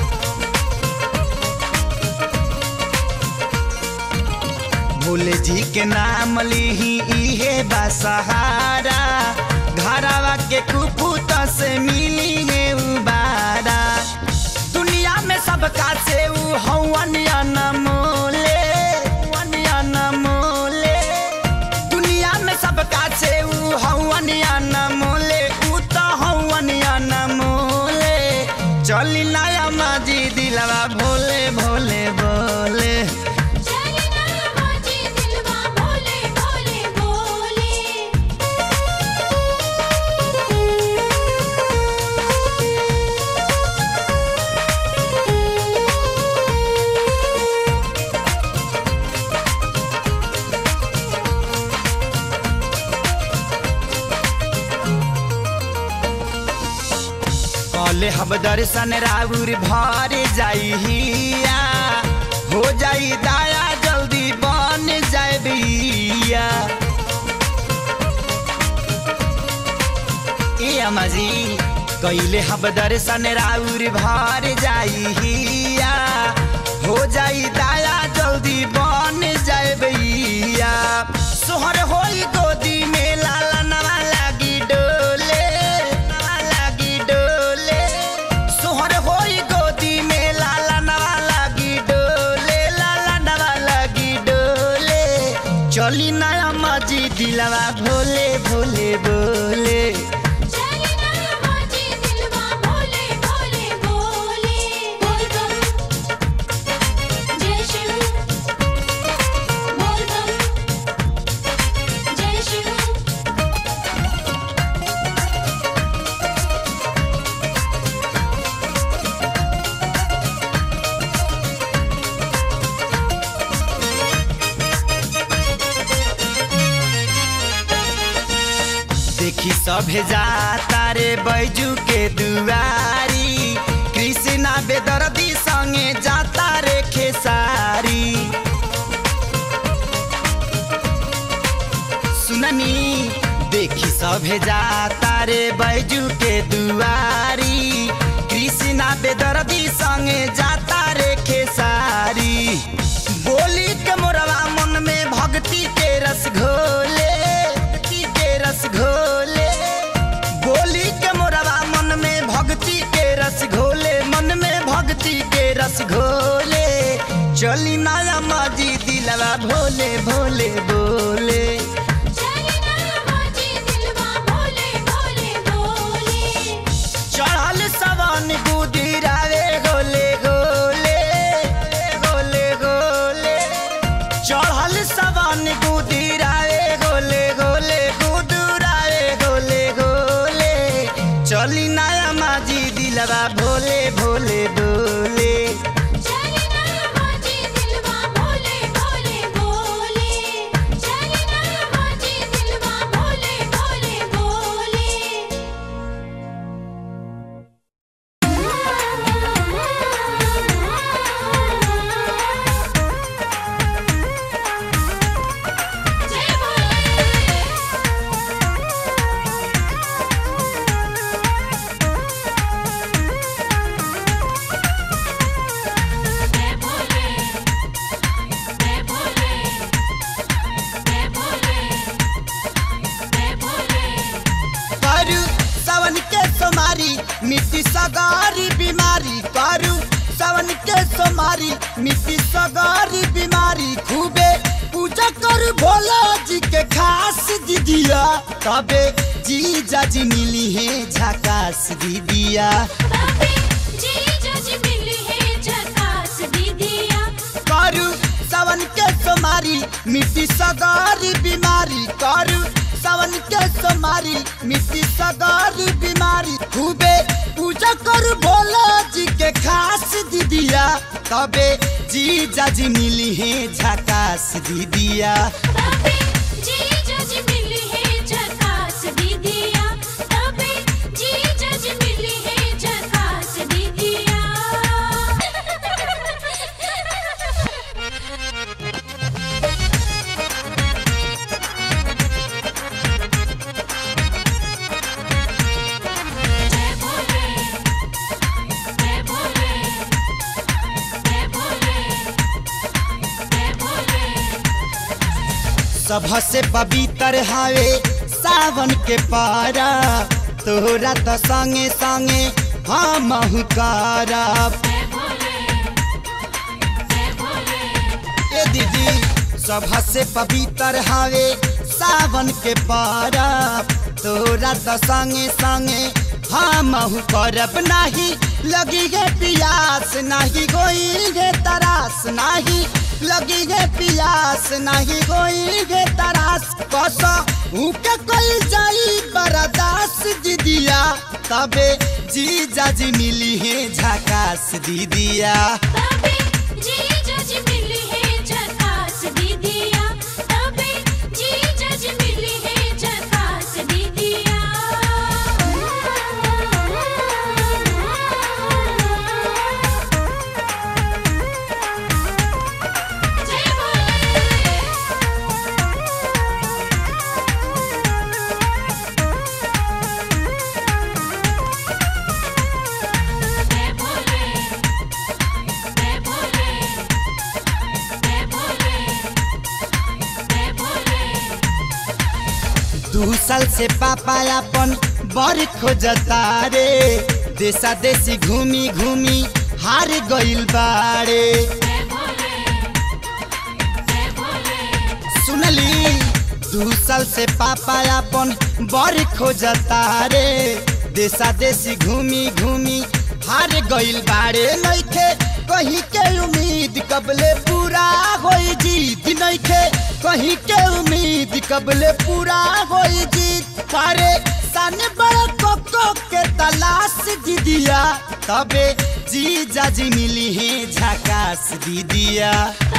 भोले जी के नाम लीही इहे बा सहारा घरावा के कुपुत से मिली है उबारा दुनिया में सबका से ऊ हवन अनमोले हवन अनमोले दुनिया में सबका से ऊ हवन अनमोले ऊ तो हवन अनमोले चली नया माजी दिलवा भोले भोले बोले चलना माजी दिलवा भोले भोले बोले कले हब दर्शन राउर भर जाई हिया हो जाई दाया जल्दी बन जाए बिया ए अमाजी कैले हब दर्शन राउर भर जाई हिया हो जाई दाया जल्दी बन जाए बिया सोहर होई गोदी में लाला नवा लागी डोले नवा लागी डोले सोहर होई गोदी में लाला नवा लागी डोले लाला नवा लागी डोले चली नया माजी दिलवा भोले भोले बोले चलना माजी दिलवा भोले भोले बोले बोल बम जय शिव बोल बम जय शिव देखी सभे जाता रे बैजू के दुआरी कृष्णा बेदर्दी संगे जाता रे खेसारी सुननी देखी सभे जाता रे बैजू के दुआरी कृष्णा बेदर्दी संगे जाता रे खेसारी बोली के मोरवा मन में भक्ति के रस घोले भक्ति के रस घोले के रस घोले चली नया माजी दिलवा भोले भोले बोले चढ़ल सवन गुदिरावे गोले गोले गोले गोले चढ़ल सवन गुदिरावे गोले गोले गुदुरावे गोले गोले चली नया माजी दिलवा भोले भोले बोले करू सावन के सोमारी मिट्टी सगारी बीमारी करू सावन के सोमारी मिट्टी सगारी बीमारी खूबे पूजा कर भोला जी के खास दीदिया तबे जी जाजी मिली है झकास दीदिया करू सावन के सोमारी मिट्टी सगारी बीमारी करू सावन के सोमारी मिट्टी सगारी बीमारी खूबे पूजा कर भोला जी के खास दीदिया तबे जी जाजी मिली है झकास दीदिया सभ से पवित्र हावे सावन के पारा तोरा तो संगे संगे हम करब ए दीदी सभ से पवित्र हावे सावन के पारा तोरा तो संगे संगे हम करब नाही लगी गे पियास नाही गोई गे तरास नाही लगी गे पियास नाही गोई गे तरास कस उके कोई जाई बरदास दीदिया तबे जी जाजी मिली है झकास दीदिया दू साल से पापा अपन बड़ खोजता रे देशा देशी घूमी घूमी हार गइल बारे सुनली दू साल से पापा अपन बड़ खोजता रे देशा देशी घूमी घूमी हार गइल बारे नइखे कहीं के उम्मीद कबले पूरा होई जीत नइखे कहीं के उम्मीद कबले पूरा होई जीत पारे साने बड़ा कोको के तलाश दीदिया तबे जी जाजी मिली है झकास दीदिया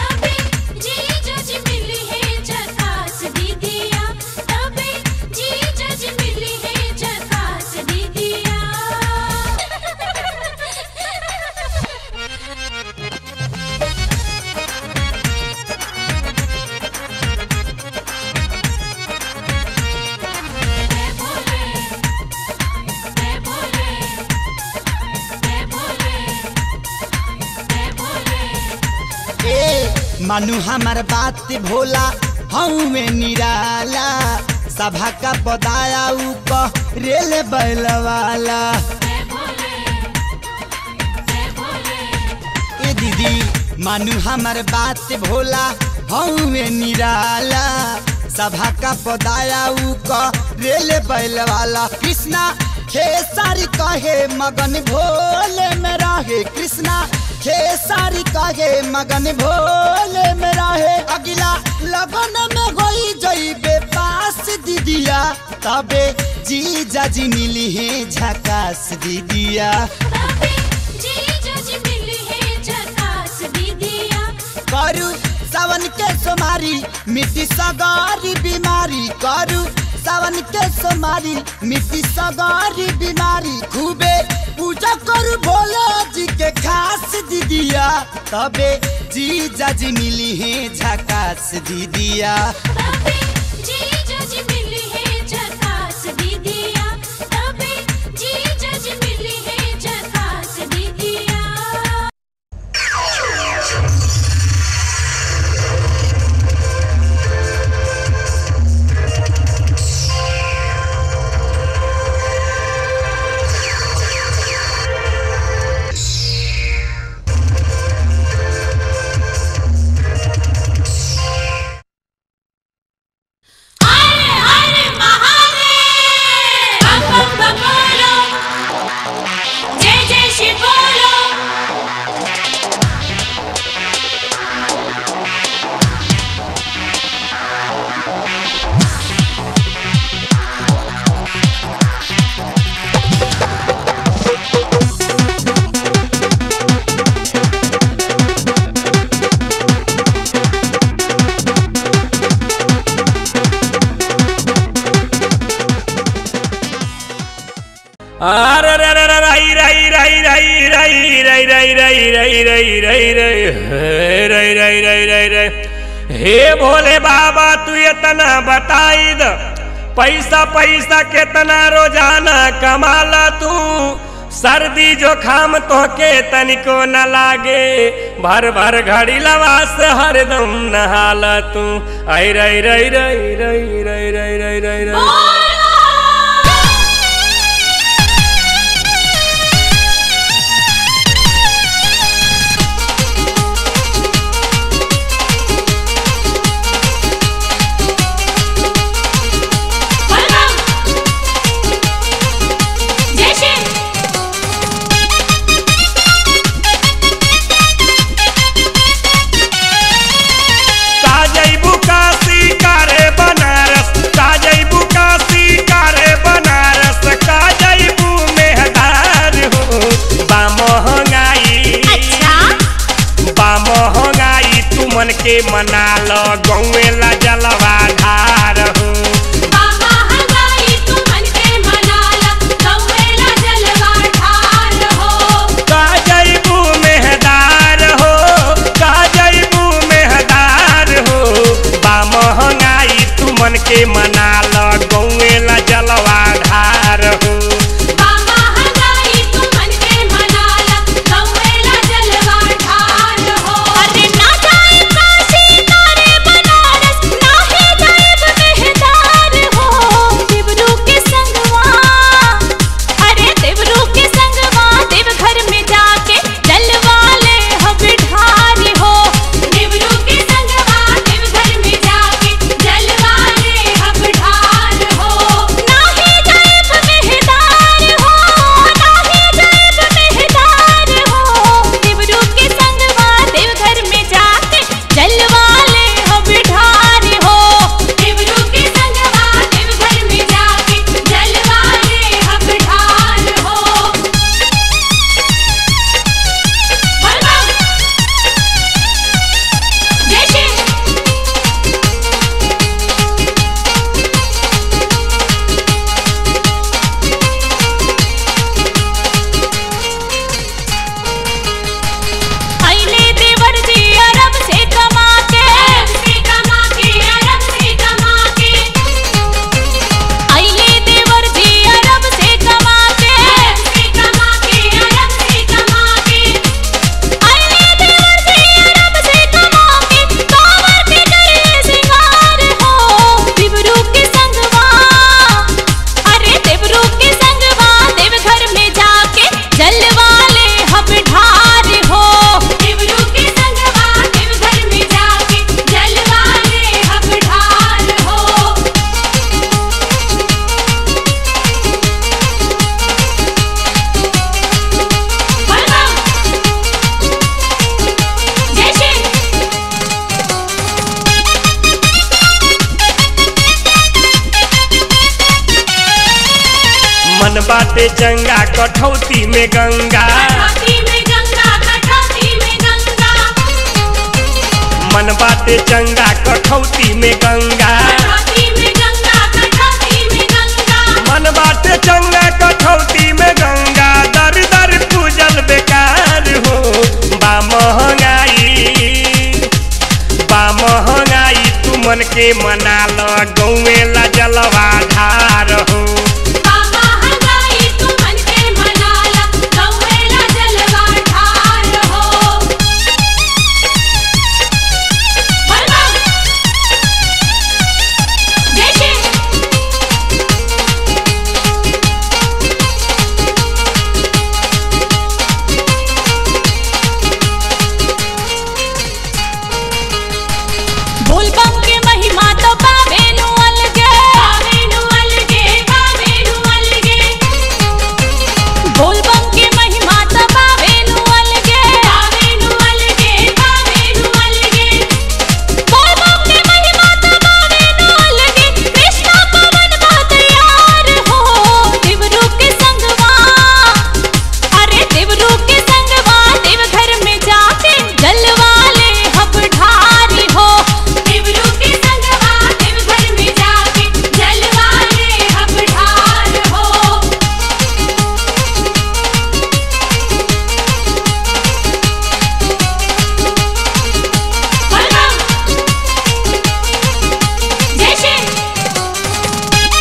ए मानु हमार बात भोला हूँ में निराला सभा का पदाया ऊपर रेल बैल वाला मानू हमार बात भोला हमें निराला सभा का पदाया ऊ क रेल बैल वाला कृष्णा खेसारी कहे मगन भोले में रहे कृष्णा खेसारी कहे मगन भोले में रहे अगला लगन में होई जइबे पास दीदिया तबे जी जाजी मिली है झकास दीदिया करू सावन के सोमारी मिट्टी सगारी बीमारी करू सावन के सोमारी मिट्टी सगारी बीमारी खूबे पूजा करू भोले जी के खास दीदिया तबे जी जाजी मिली है झकास दीदिया जय जय शिव बोलो अरे रे रे रे रही रही रही रही रही रही रही रही रही रही रही रही रही रही रही रही रही हे भोले बाबा तू इतना बताई द पैसा पैसा कितना रोजाना कमाला तू सर्दी जोखाम तोहके तनिको न लागे भर भर घड़ी लवास हरदम नहाला तू आई रही रही रही रही रही रही रही रही रही जय शिव का जैबू काशी कारे बनारस का जैबू काशी कारे बनारस का जैबू मेहदार हो बा महंगाई बा महंगाई तू मन के मना लो गौवे ला जलवा धार हो बाबा हलवाई तू मन के मनाला गौवेला जलवा ठार हो का जैबू मेहदार हो का जैबू मेहदार हो बा महंगाई तू मन के मना लो गौवे ला जलवा धार हो बाबा हलवाई तू मन के मनाला गौवेला जलवा ठार हो अरे ना जाए काशी तारे बनारस ना है जाएब मेहदार हो देवरू के संगवा अरे देवरू के संगवा देवघर में जाके जलवा ले हम ढार हो देवरू के संगवा देवघर में जाके जलवा ले हम बाटे चंगा कठौती में गंगा कटौती में गंगा कटौती में गंगा मन बाटे चंगा कठौती में गंगा कटौती में गंगा कटौती में गंगा मन बाटे चंगा कठौती में गंगा दर दर पूजल बेकार हो बा महंगाई बा महंगाई तू मन के मना ल गौवे ला जलवा धार हो बाबा हंगाई तू मन के मनाला गौवेला जलवा ठार हो बलवा जय श्री बोलबम के महिमा तो पावे नु अलगे बावेनु अलगे बावेनु अलगे बोलबम के महिमा तो पावे नु अलगे बावेनु अलगे बावेनु अलगे बोलबम के महिमा तो पावे नु अलगे कृष्णा पवन बहुत यार हो देवरू के संगवा अरे देवरू के संगवा देव घर में जाके जलवा ले हब ढारी हो देवरू के संगवा देव घर में जाके जलवा ले हम ढार हो बलवा जय श्री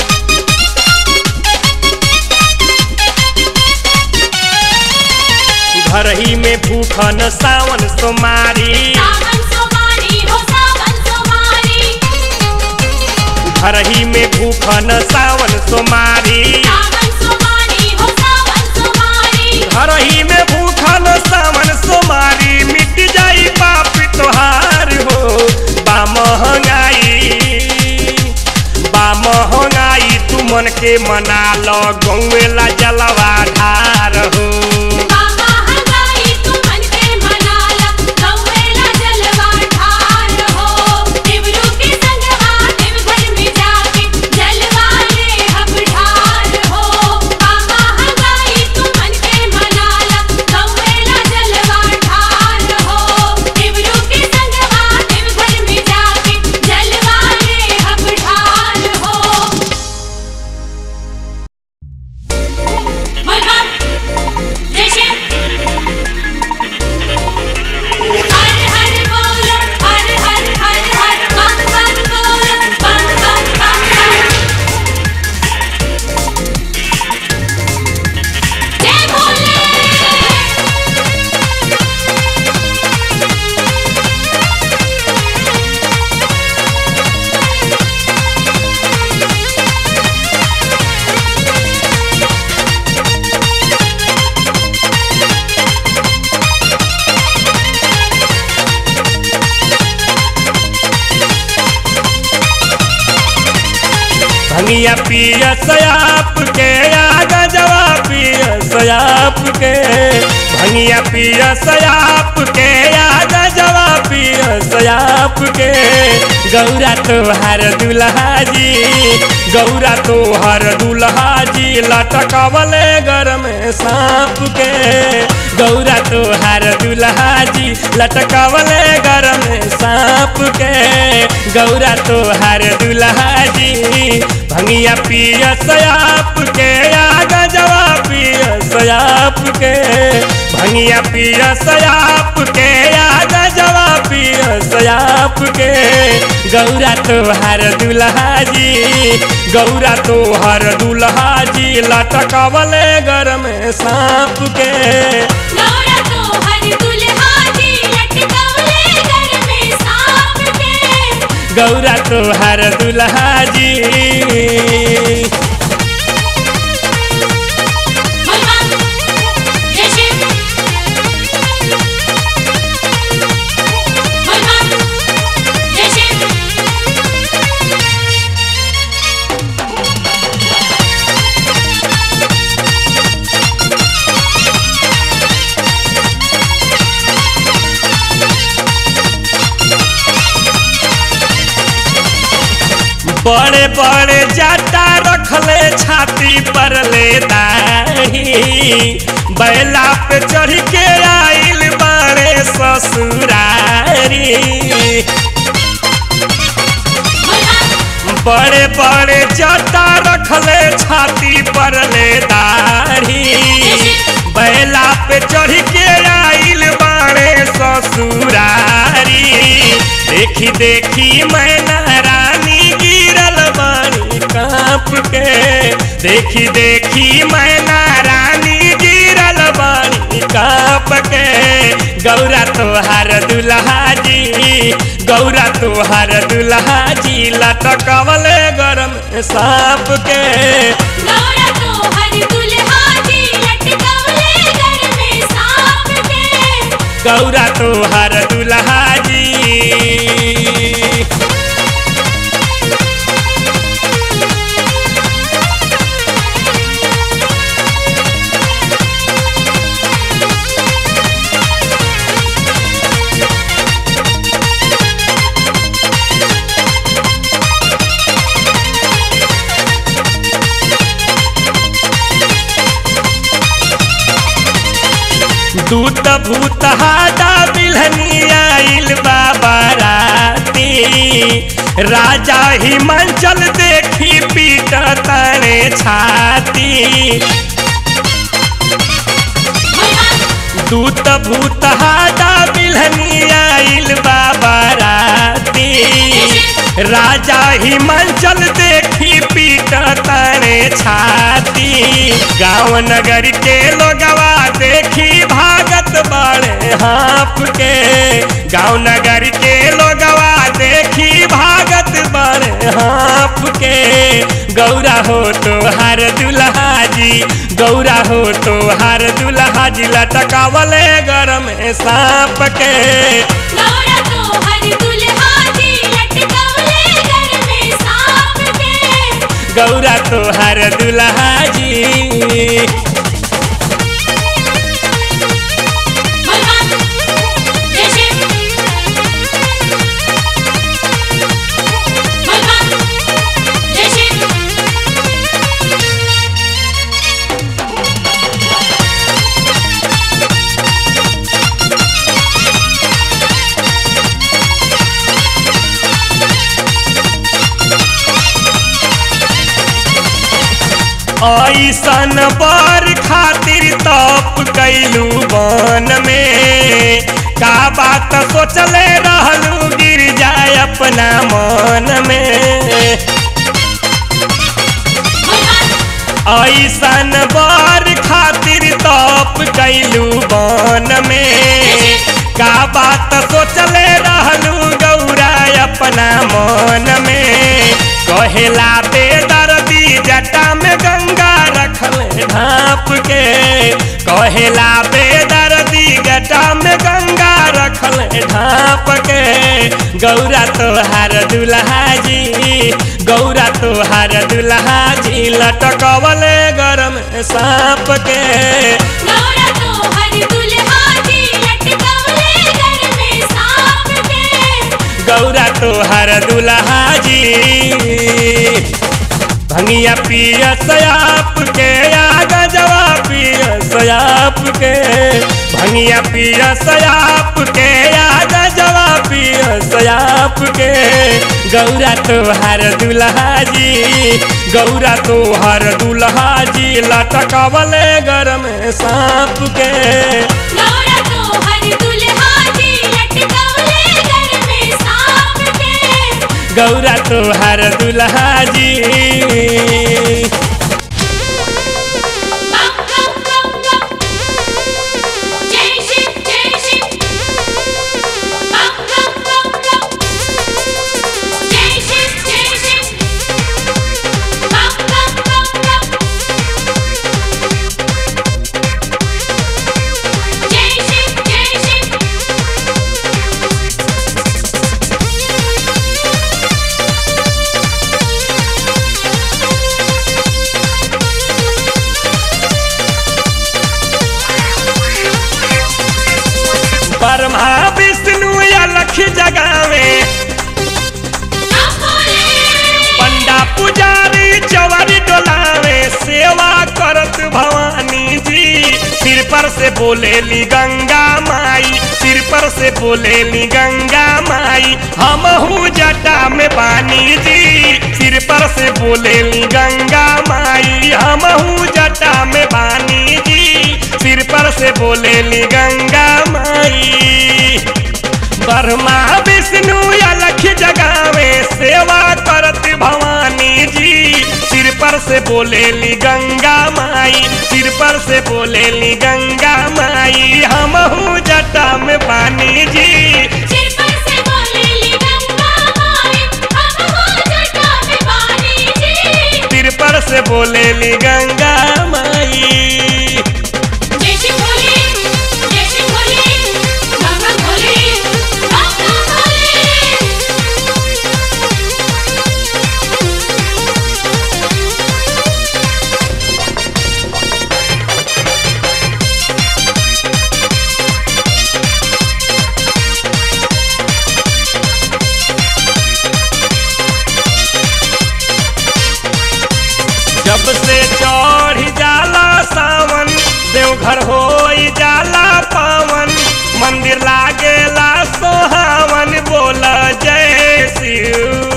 घर ही में भूखन सावन सोमारी सावन सोमारी हो सावन सोमारी घर ही में भूखन सावन सोमारी सावन सोमारी हो सावन सोमारी घर ही में भूखन सावन सोमारी मिट जाई पाप तोहार हो बा महंगाई बा महंगाई तू मन के मना लो गौवे ला जलवा धार हो बाबा हंगाई तू मन के मनाला गौवेला जलवा ठार हो देवरू के संगवा देव घर में जाके जलवा ले हम ठार हो बाबा हंगाई तू मन के मनाला गौवेला जलवा ठार हो देवरू के संगवा देव घर में जाके जलवा ले हम ठार हो बलवा जय श्री हर हर बोलो हर हर हर हर बम बम बोलो बम बम बम बम जय भोले भंगिया पिया सयाप के आगा जवा पिया सयाप के भंगिया पिया सयाप के आगा जवा पिया सयाप के गौरा तोहार दुल्हा जी गौरा तोहार दुल्हा जी लटकवले घर में सांप के गौरा तोहार दुल्हा जी लटकवले घर में सांप के गौरा तोहार दुल्हा जी भंगिया पिया सयाप के आगा जवा पिया सयाप के भंगिया पिया सयाप के आगा जवा पिया सयाप के गौरा तोहार दुल्हा जी गौरा तोहार दुल्हा जी लटकवले घर में सांप के गौरा तो हर दुल्हा जी लटकवले घर में सांप के गौरा तोहार दुल्हा जी बलवा जय श्री बलवा जय श्री बड़े बड़े जाता रख रखले छाती पर ले दाही बैला पे चढ़ के आइल बाड़े ससुरारी बड़े बड़े जटा रखले छाती पर ले दाढ़ी बैला पे चढ़ के आइल बाड़े ससुरारी देखी देखी मैना रानी गिरल बानी कांप के देखी देखी मैना रानी गिरल बानी कांप के गौरा तोहार दुल्हा जी गौरा तोहार दुल्हा जी लटकवले गरम सांप के गौरा तो हर दुल्हा जी लटकवले घर में सांप के गौरा तोहार दुल्हा जी दूत भूत हादा बिलहनी आइल बाबा राती राजा हिमाचल देखी पीट तने छाती दूत भूत हादा बिलहनी आइल बाबा राती राजा हिमाचल देखी पीट तने छाती गाँव नगर के लोगवा देखी भागत बड़े हाँप के गाँव नगर के लोगवा देखी भागत बड़े हाँप के गौरा हो तो हर दुल्हा जी गौरा हो तो हर दुल्हा जी लटकावले गरम सांप के गौरा तो हर दुल्हा जी लटकवले घर में सांप के गौरा तो हर दुल्हा जी भगवान जय शिव भगवान जय शिव ऐसन बर खातिर तप कैलू बन में का बात सोचले रहलू गिर जाए अपना मन में ऐसन बर खातिर तप कैलू बन में का बात सोचले रहलू गौरा अपना मन में कहेला बेदर्दी जटा में गंगा रखले ढाप के कहेला बेदर्दी जटा में गंगा रखले ढाप के गौरा तोहार दुल्हा जी गौरा तोहार दुल्हा जी लटकवले गरम सांप के गौरा तो हर दुल्हा जी लटकवले घर में सांप के गौरा तोहार दुल्हा जी भंगिया पिय सयाप के आगा जवा पिय सयाप के भंगिया पिय सयाप के आगा जवा पिय सयाप के गौरा तोहार दुल्हा जी गौरा तोहार दुल्हा जी लटकवले गरम सांप के गौरा तो हर दुल्हा जी लटकवले घर में सांप के गौरा तोहार दुल्हा जी बम बम बम बम जय शिव जय शिव बम बम बम बम जय शिव जय शिव बम बम बम बम जय शिव जय शिव पर से बोलेली गंगा माई सिर पर से बोलेली गंगा माई हमहू जटा में बानी जी सिर पर से बोलेली गंगा माई हमहू जटा में बानी जी सिर पर से बोलेली गंगा माई ब्रह्मा विष्णु अलख जगावे सेवा करत भवानी जी सिर पर से बोलेली गंगा माई सिर पर से बोलेली गंगा माई हमहू जटा में पानी जी सिर पर से बोलेली गंगा माई हम हो जटा में पानी जी सिर पर से बोलेली गंगा माई जय श्री भोले जय श्री भोले गंगा भोले गंगा भोले जब से चढ़ जाला सावन देवघर हो जाला पावन मंदिर लागेला सोहावन बोल जय शिव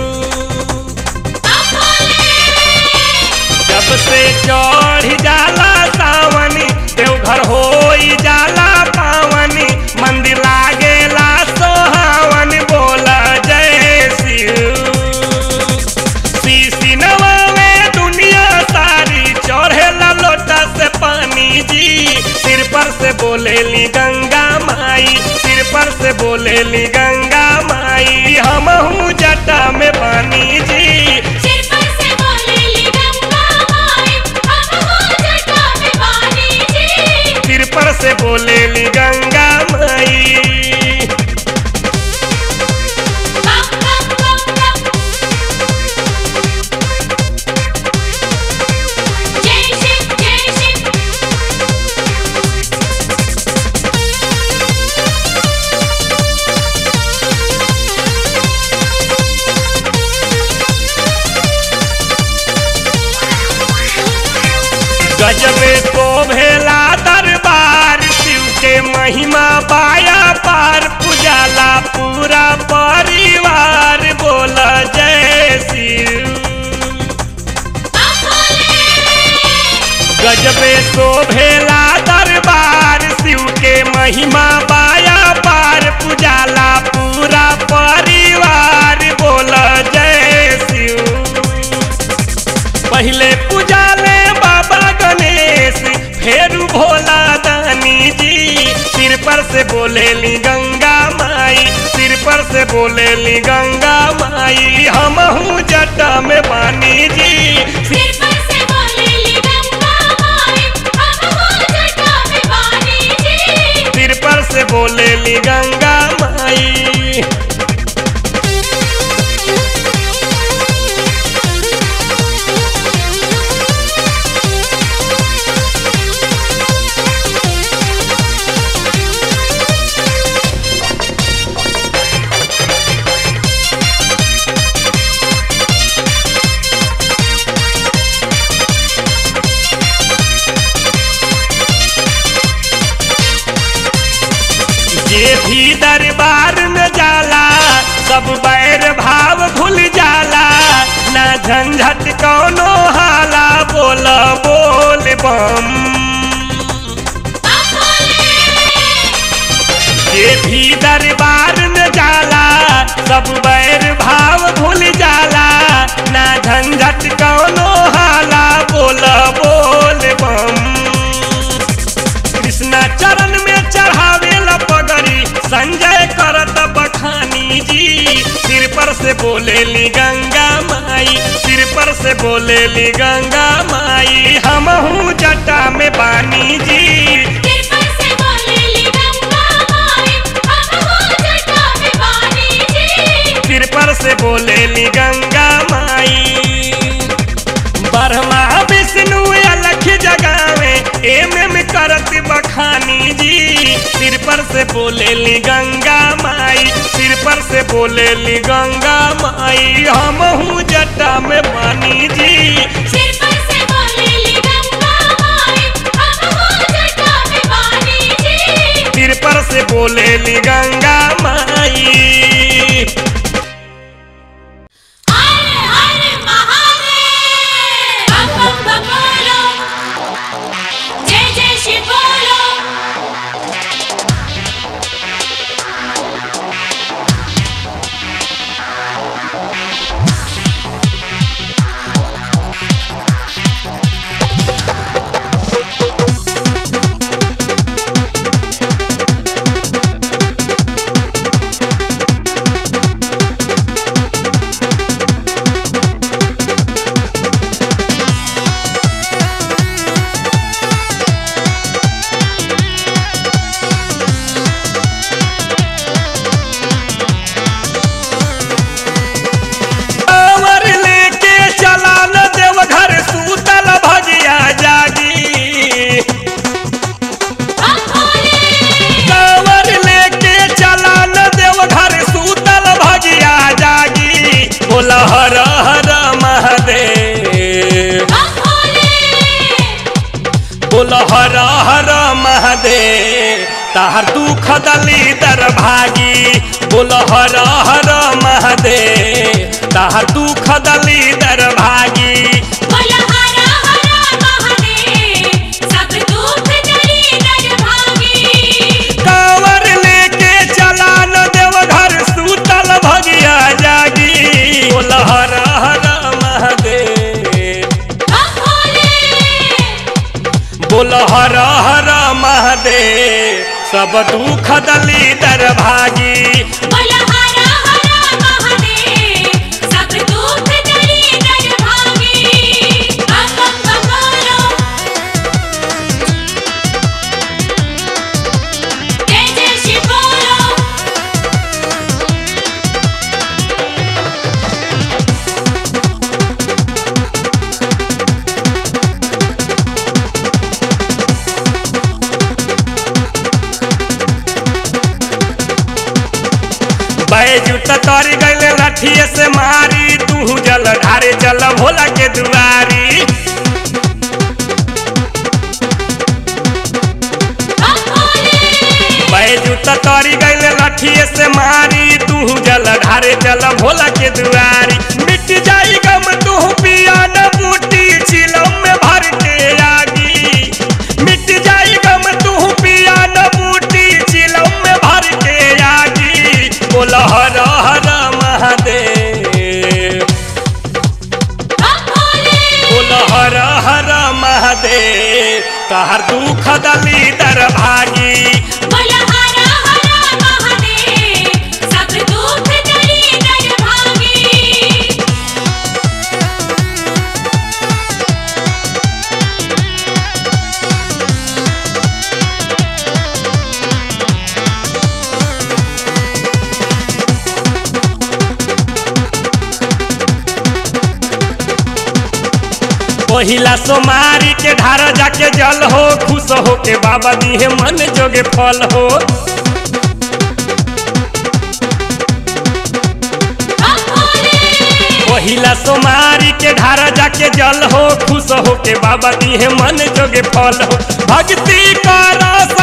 जब से चढ़ जाला सावन देवघर हो जाला पावन मंदिर लागेला सोहावन बोल जय शिव सीसिनवा में दुनिया सारी चढ़ेला लोटा से पानी जी सिर पर से बोलेली गंगा माई सिर पर से बोलेली गंगा माई हमहू जटा में पानी जी सिर पर से बोलेली गंगा माई हम हो जटा में पानी जी सिर पर से बोलेली गंगा माई बम बम बम बम जय शिव जय शिव गजबे को भेला दरबार शिव के महिमा पाया पार पुजाला पूरा परिवार बोल जय शिव गजबे शोभेला दरबार शिव के महिमा पाया पार पुजाला पूरा परिवार बोल जय शिव पहले पूजाले बाबा गणेश फिर भोला दानी जी सिर पर से बोलेली गंगा माई सिर पर से बोलेली गंगा माई हमहू जटा में पानी जी सिर पर से बोलेली गंगा माई हम हो जटा में पानी जी सिर पर से बोलेली गंगा माई जे भी दरबार में जाला सब बैर भाव भूल जाला ना झंझट कौनो हाला बोल बोल बम जे भी दरबार में जाला सब बैर भाव भूल जाला ना झंझट कौनो हाला बोल बोल बम कृष्णा चरण में चढ़ावेला पगड़ी संजय करत बखानी जी सिर पर से बोलेली गंगा माई सिर पर से बोलेली गंगा माई हमहू जटा में बानी जी सिर पर से बोलेली गंगा माई हम हो जटा में पानी जी सिर पर से बोलेली गंगा माई ब्रह्मा विष्णु अलख जगावे एम एम करत बखानी जी सिर पर से बोलेली गंगा माई सिर पर से बोलेली गंगा माई हमहू जटा में पानी जी सिर पर से बोलेली गंगा माई हम हो जटा में पानी पर से बोलेली गंगा माई हर हर महादेव बम बम बम बोलो जय जय शिव बोलो कांवर लेके चला न देवघर सूतल भजिया जागी हम भोले कांवर लेके चला न देवघर सूतल भजिया जागी बोला हर हर महादेव हम भोले बोल हर हर महादेव ताहर दुख दली दर भागी बोल हर हर महादेव ताहर दुख दली दर भागी बोल हर हर महादेव सब दुख जरी नर भागी कांवर लेके चला न देवघर सूतल भगिया जागी बोल हर हर महादेव हम भोले बोल हर हर महादेव सब दुख दली दर भागी बोल हर हर महादेव सब दुख जरी नर भागी बम बम बम बोलो जय जय शिव बोलो बैजू तर गले लठिए से मारी तू जल ढारे चल भोला के दुआरी हम भोले बैजू तर गले लठिए से मारी तू जल ढारे चल भोला के दुआरी मिट जाई गम तू पिया न बूटी चिलम में भर के आगी मिट जाई गम तू पिया न बूटी चिलम में भर के आगी बोल हर हर महादेव हम भोले बोल हर हर महादेव तहर दुख दली दर भागी बोल हर हर महादेव सब दुख जरी नर भागी पहिला सोमारी के ढार जाके जल हो खुश हो के बाबा दिहे मन जोगे फल हो हम भोले पहिला सोमारी के ढार जाके जल हो खुश हो के बाबा दिहे मन जोगे फल हो भक्ति कर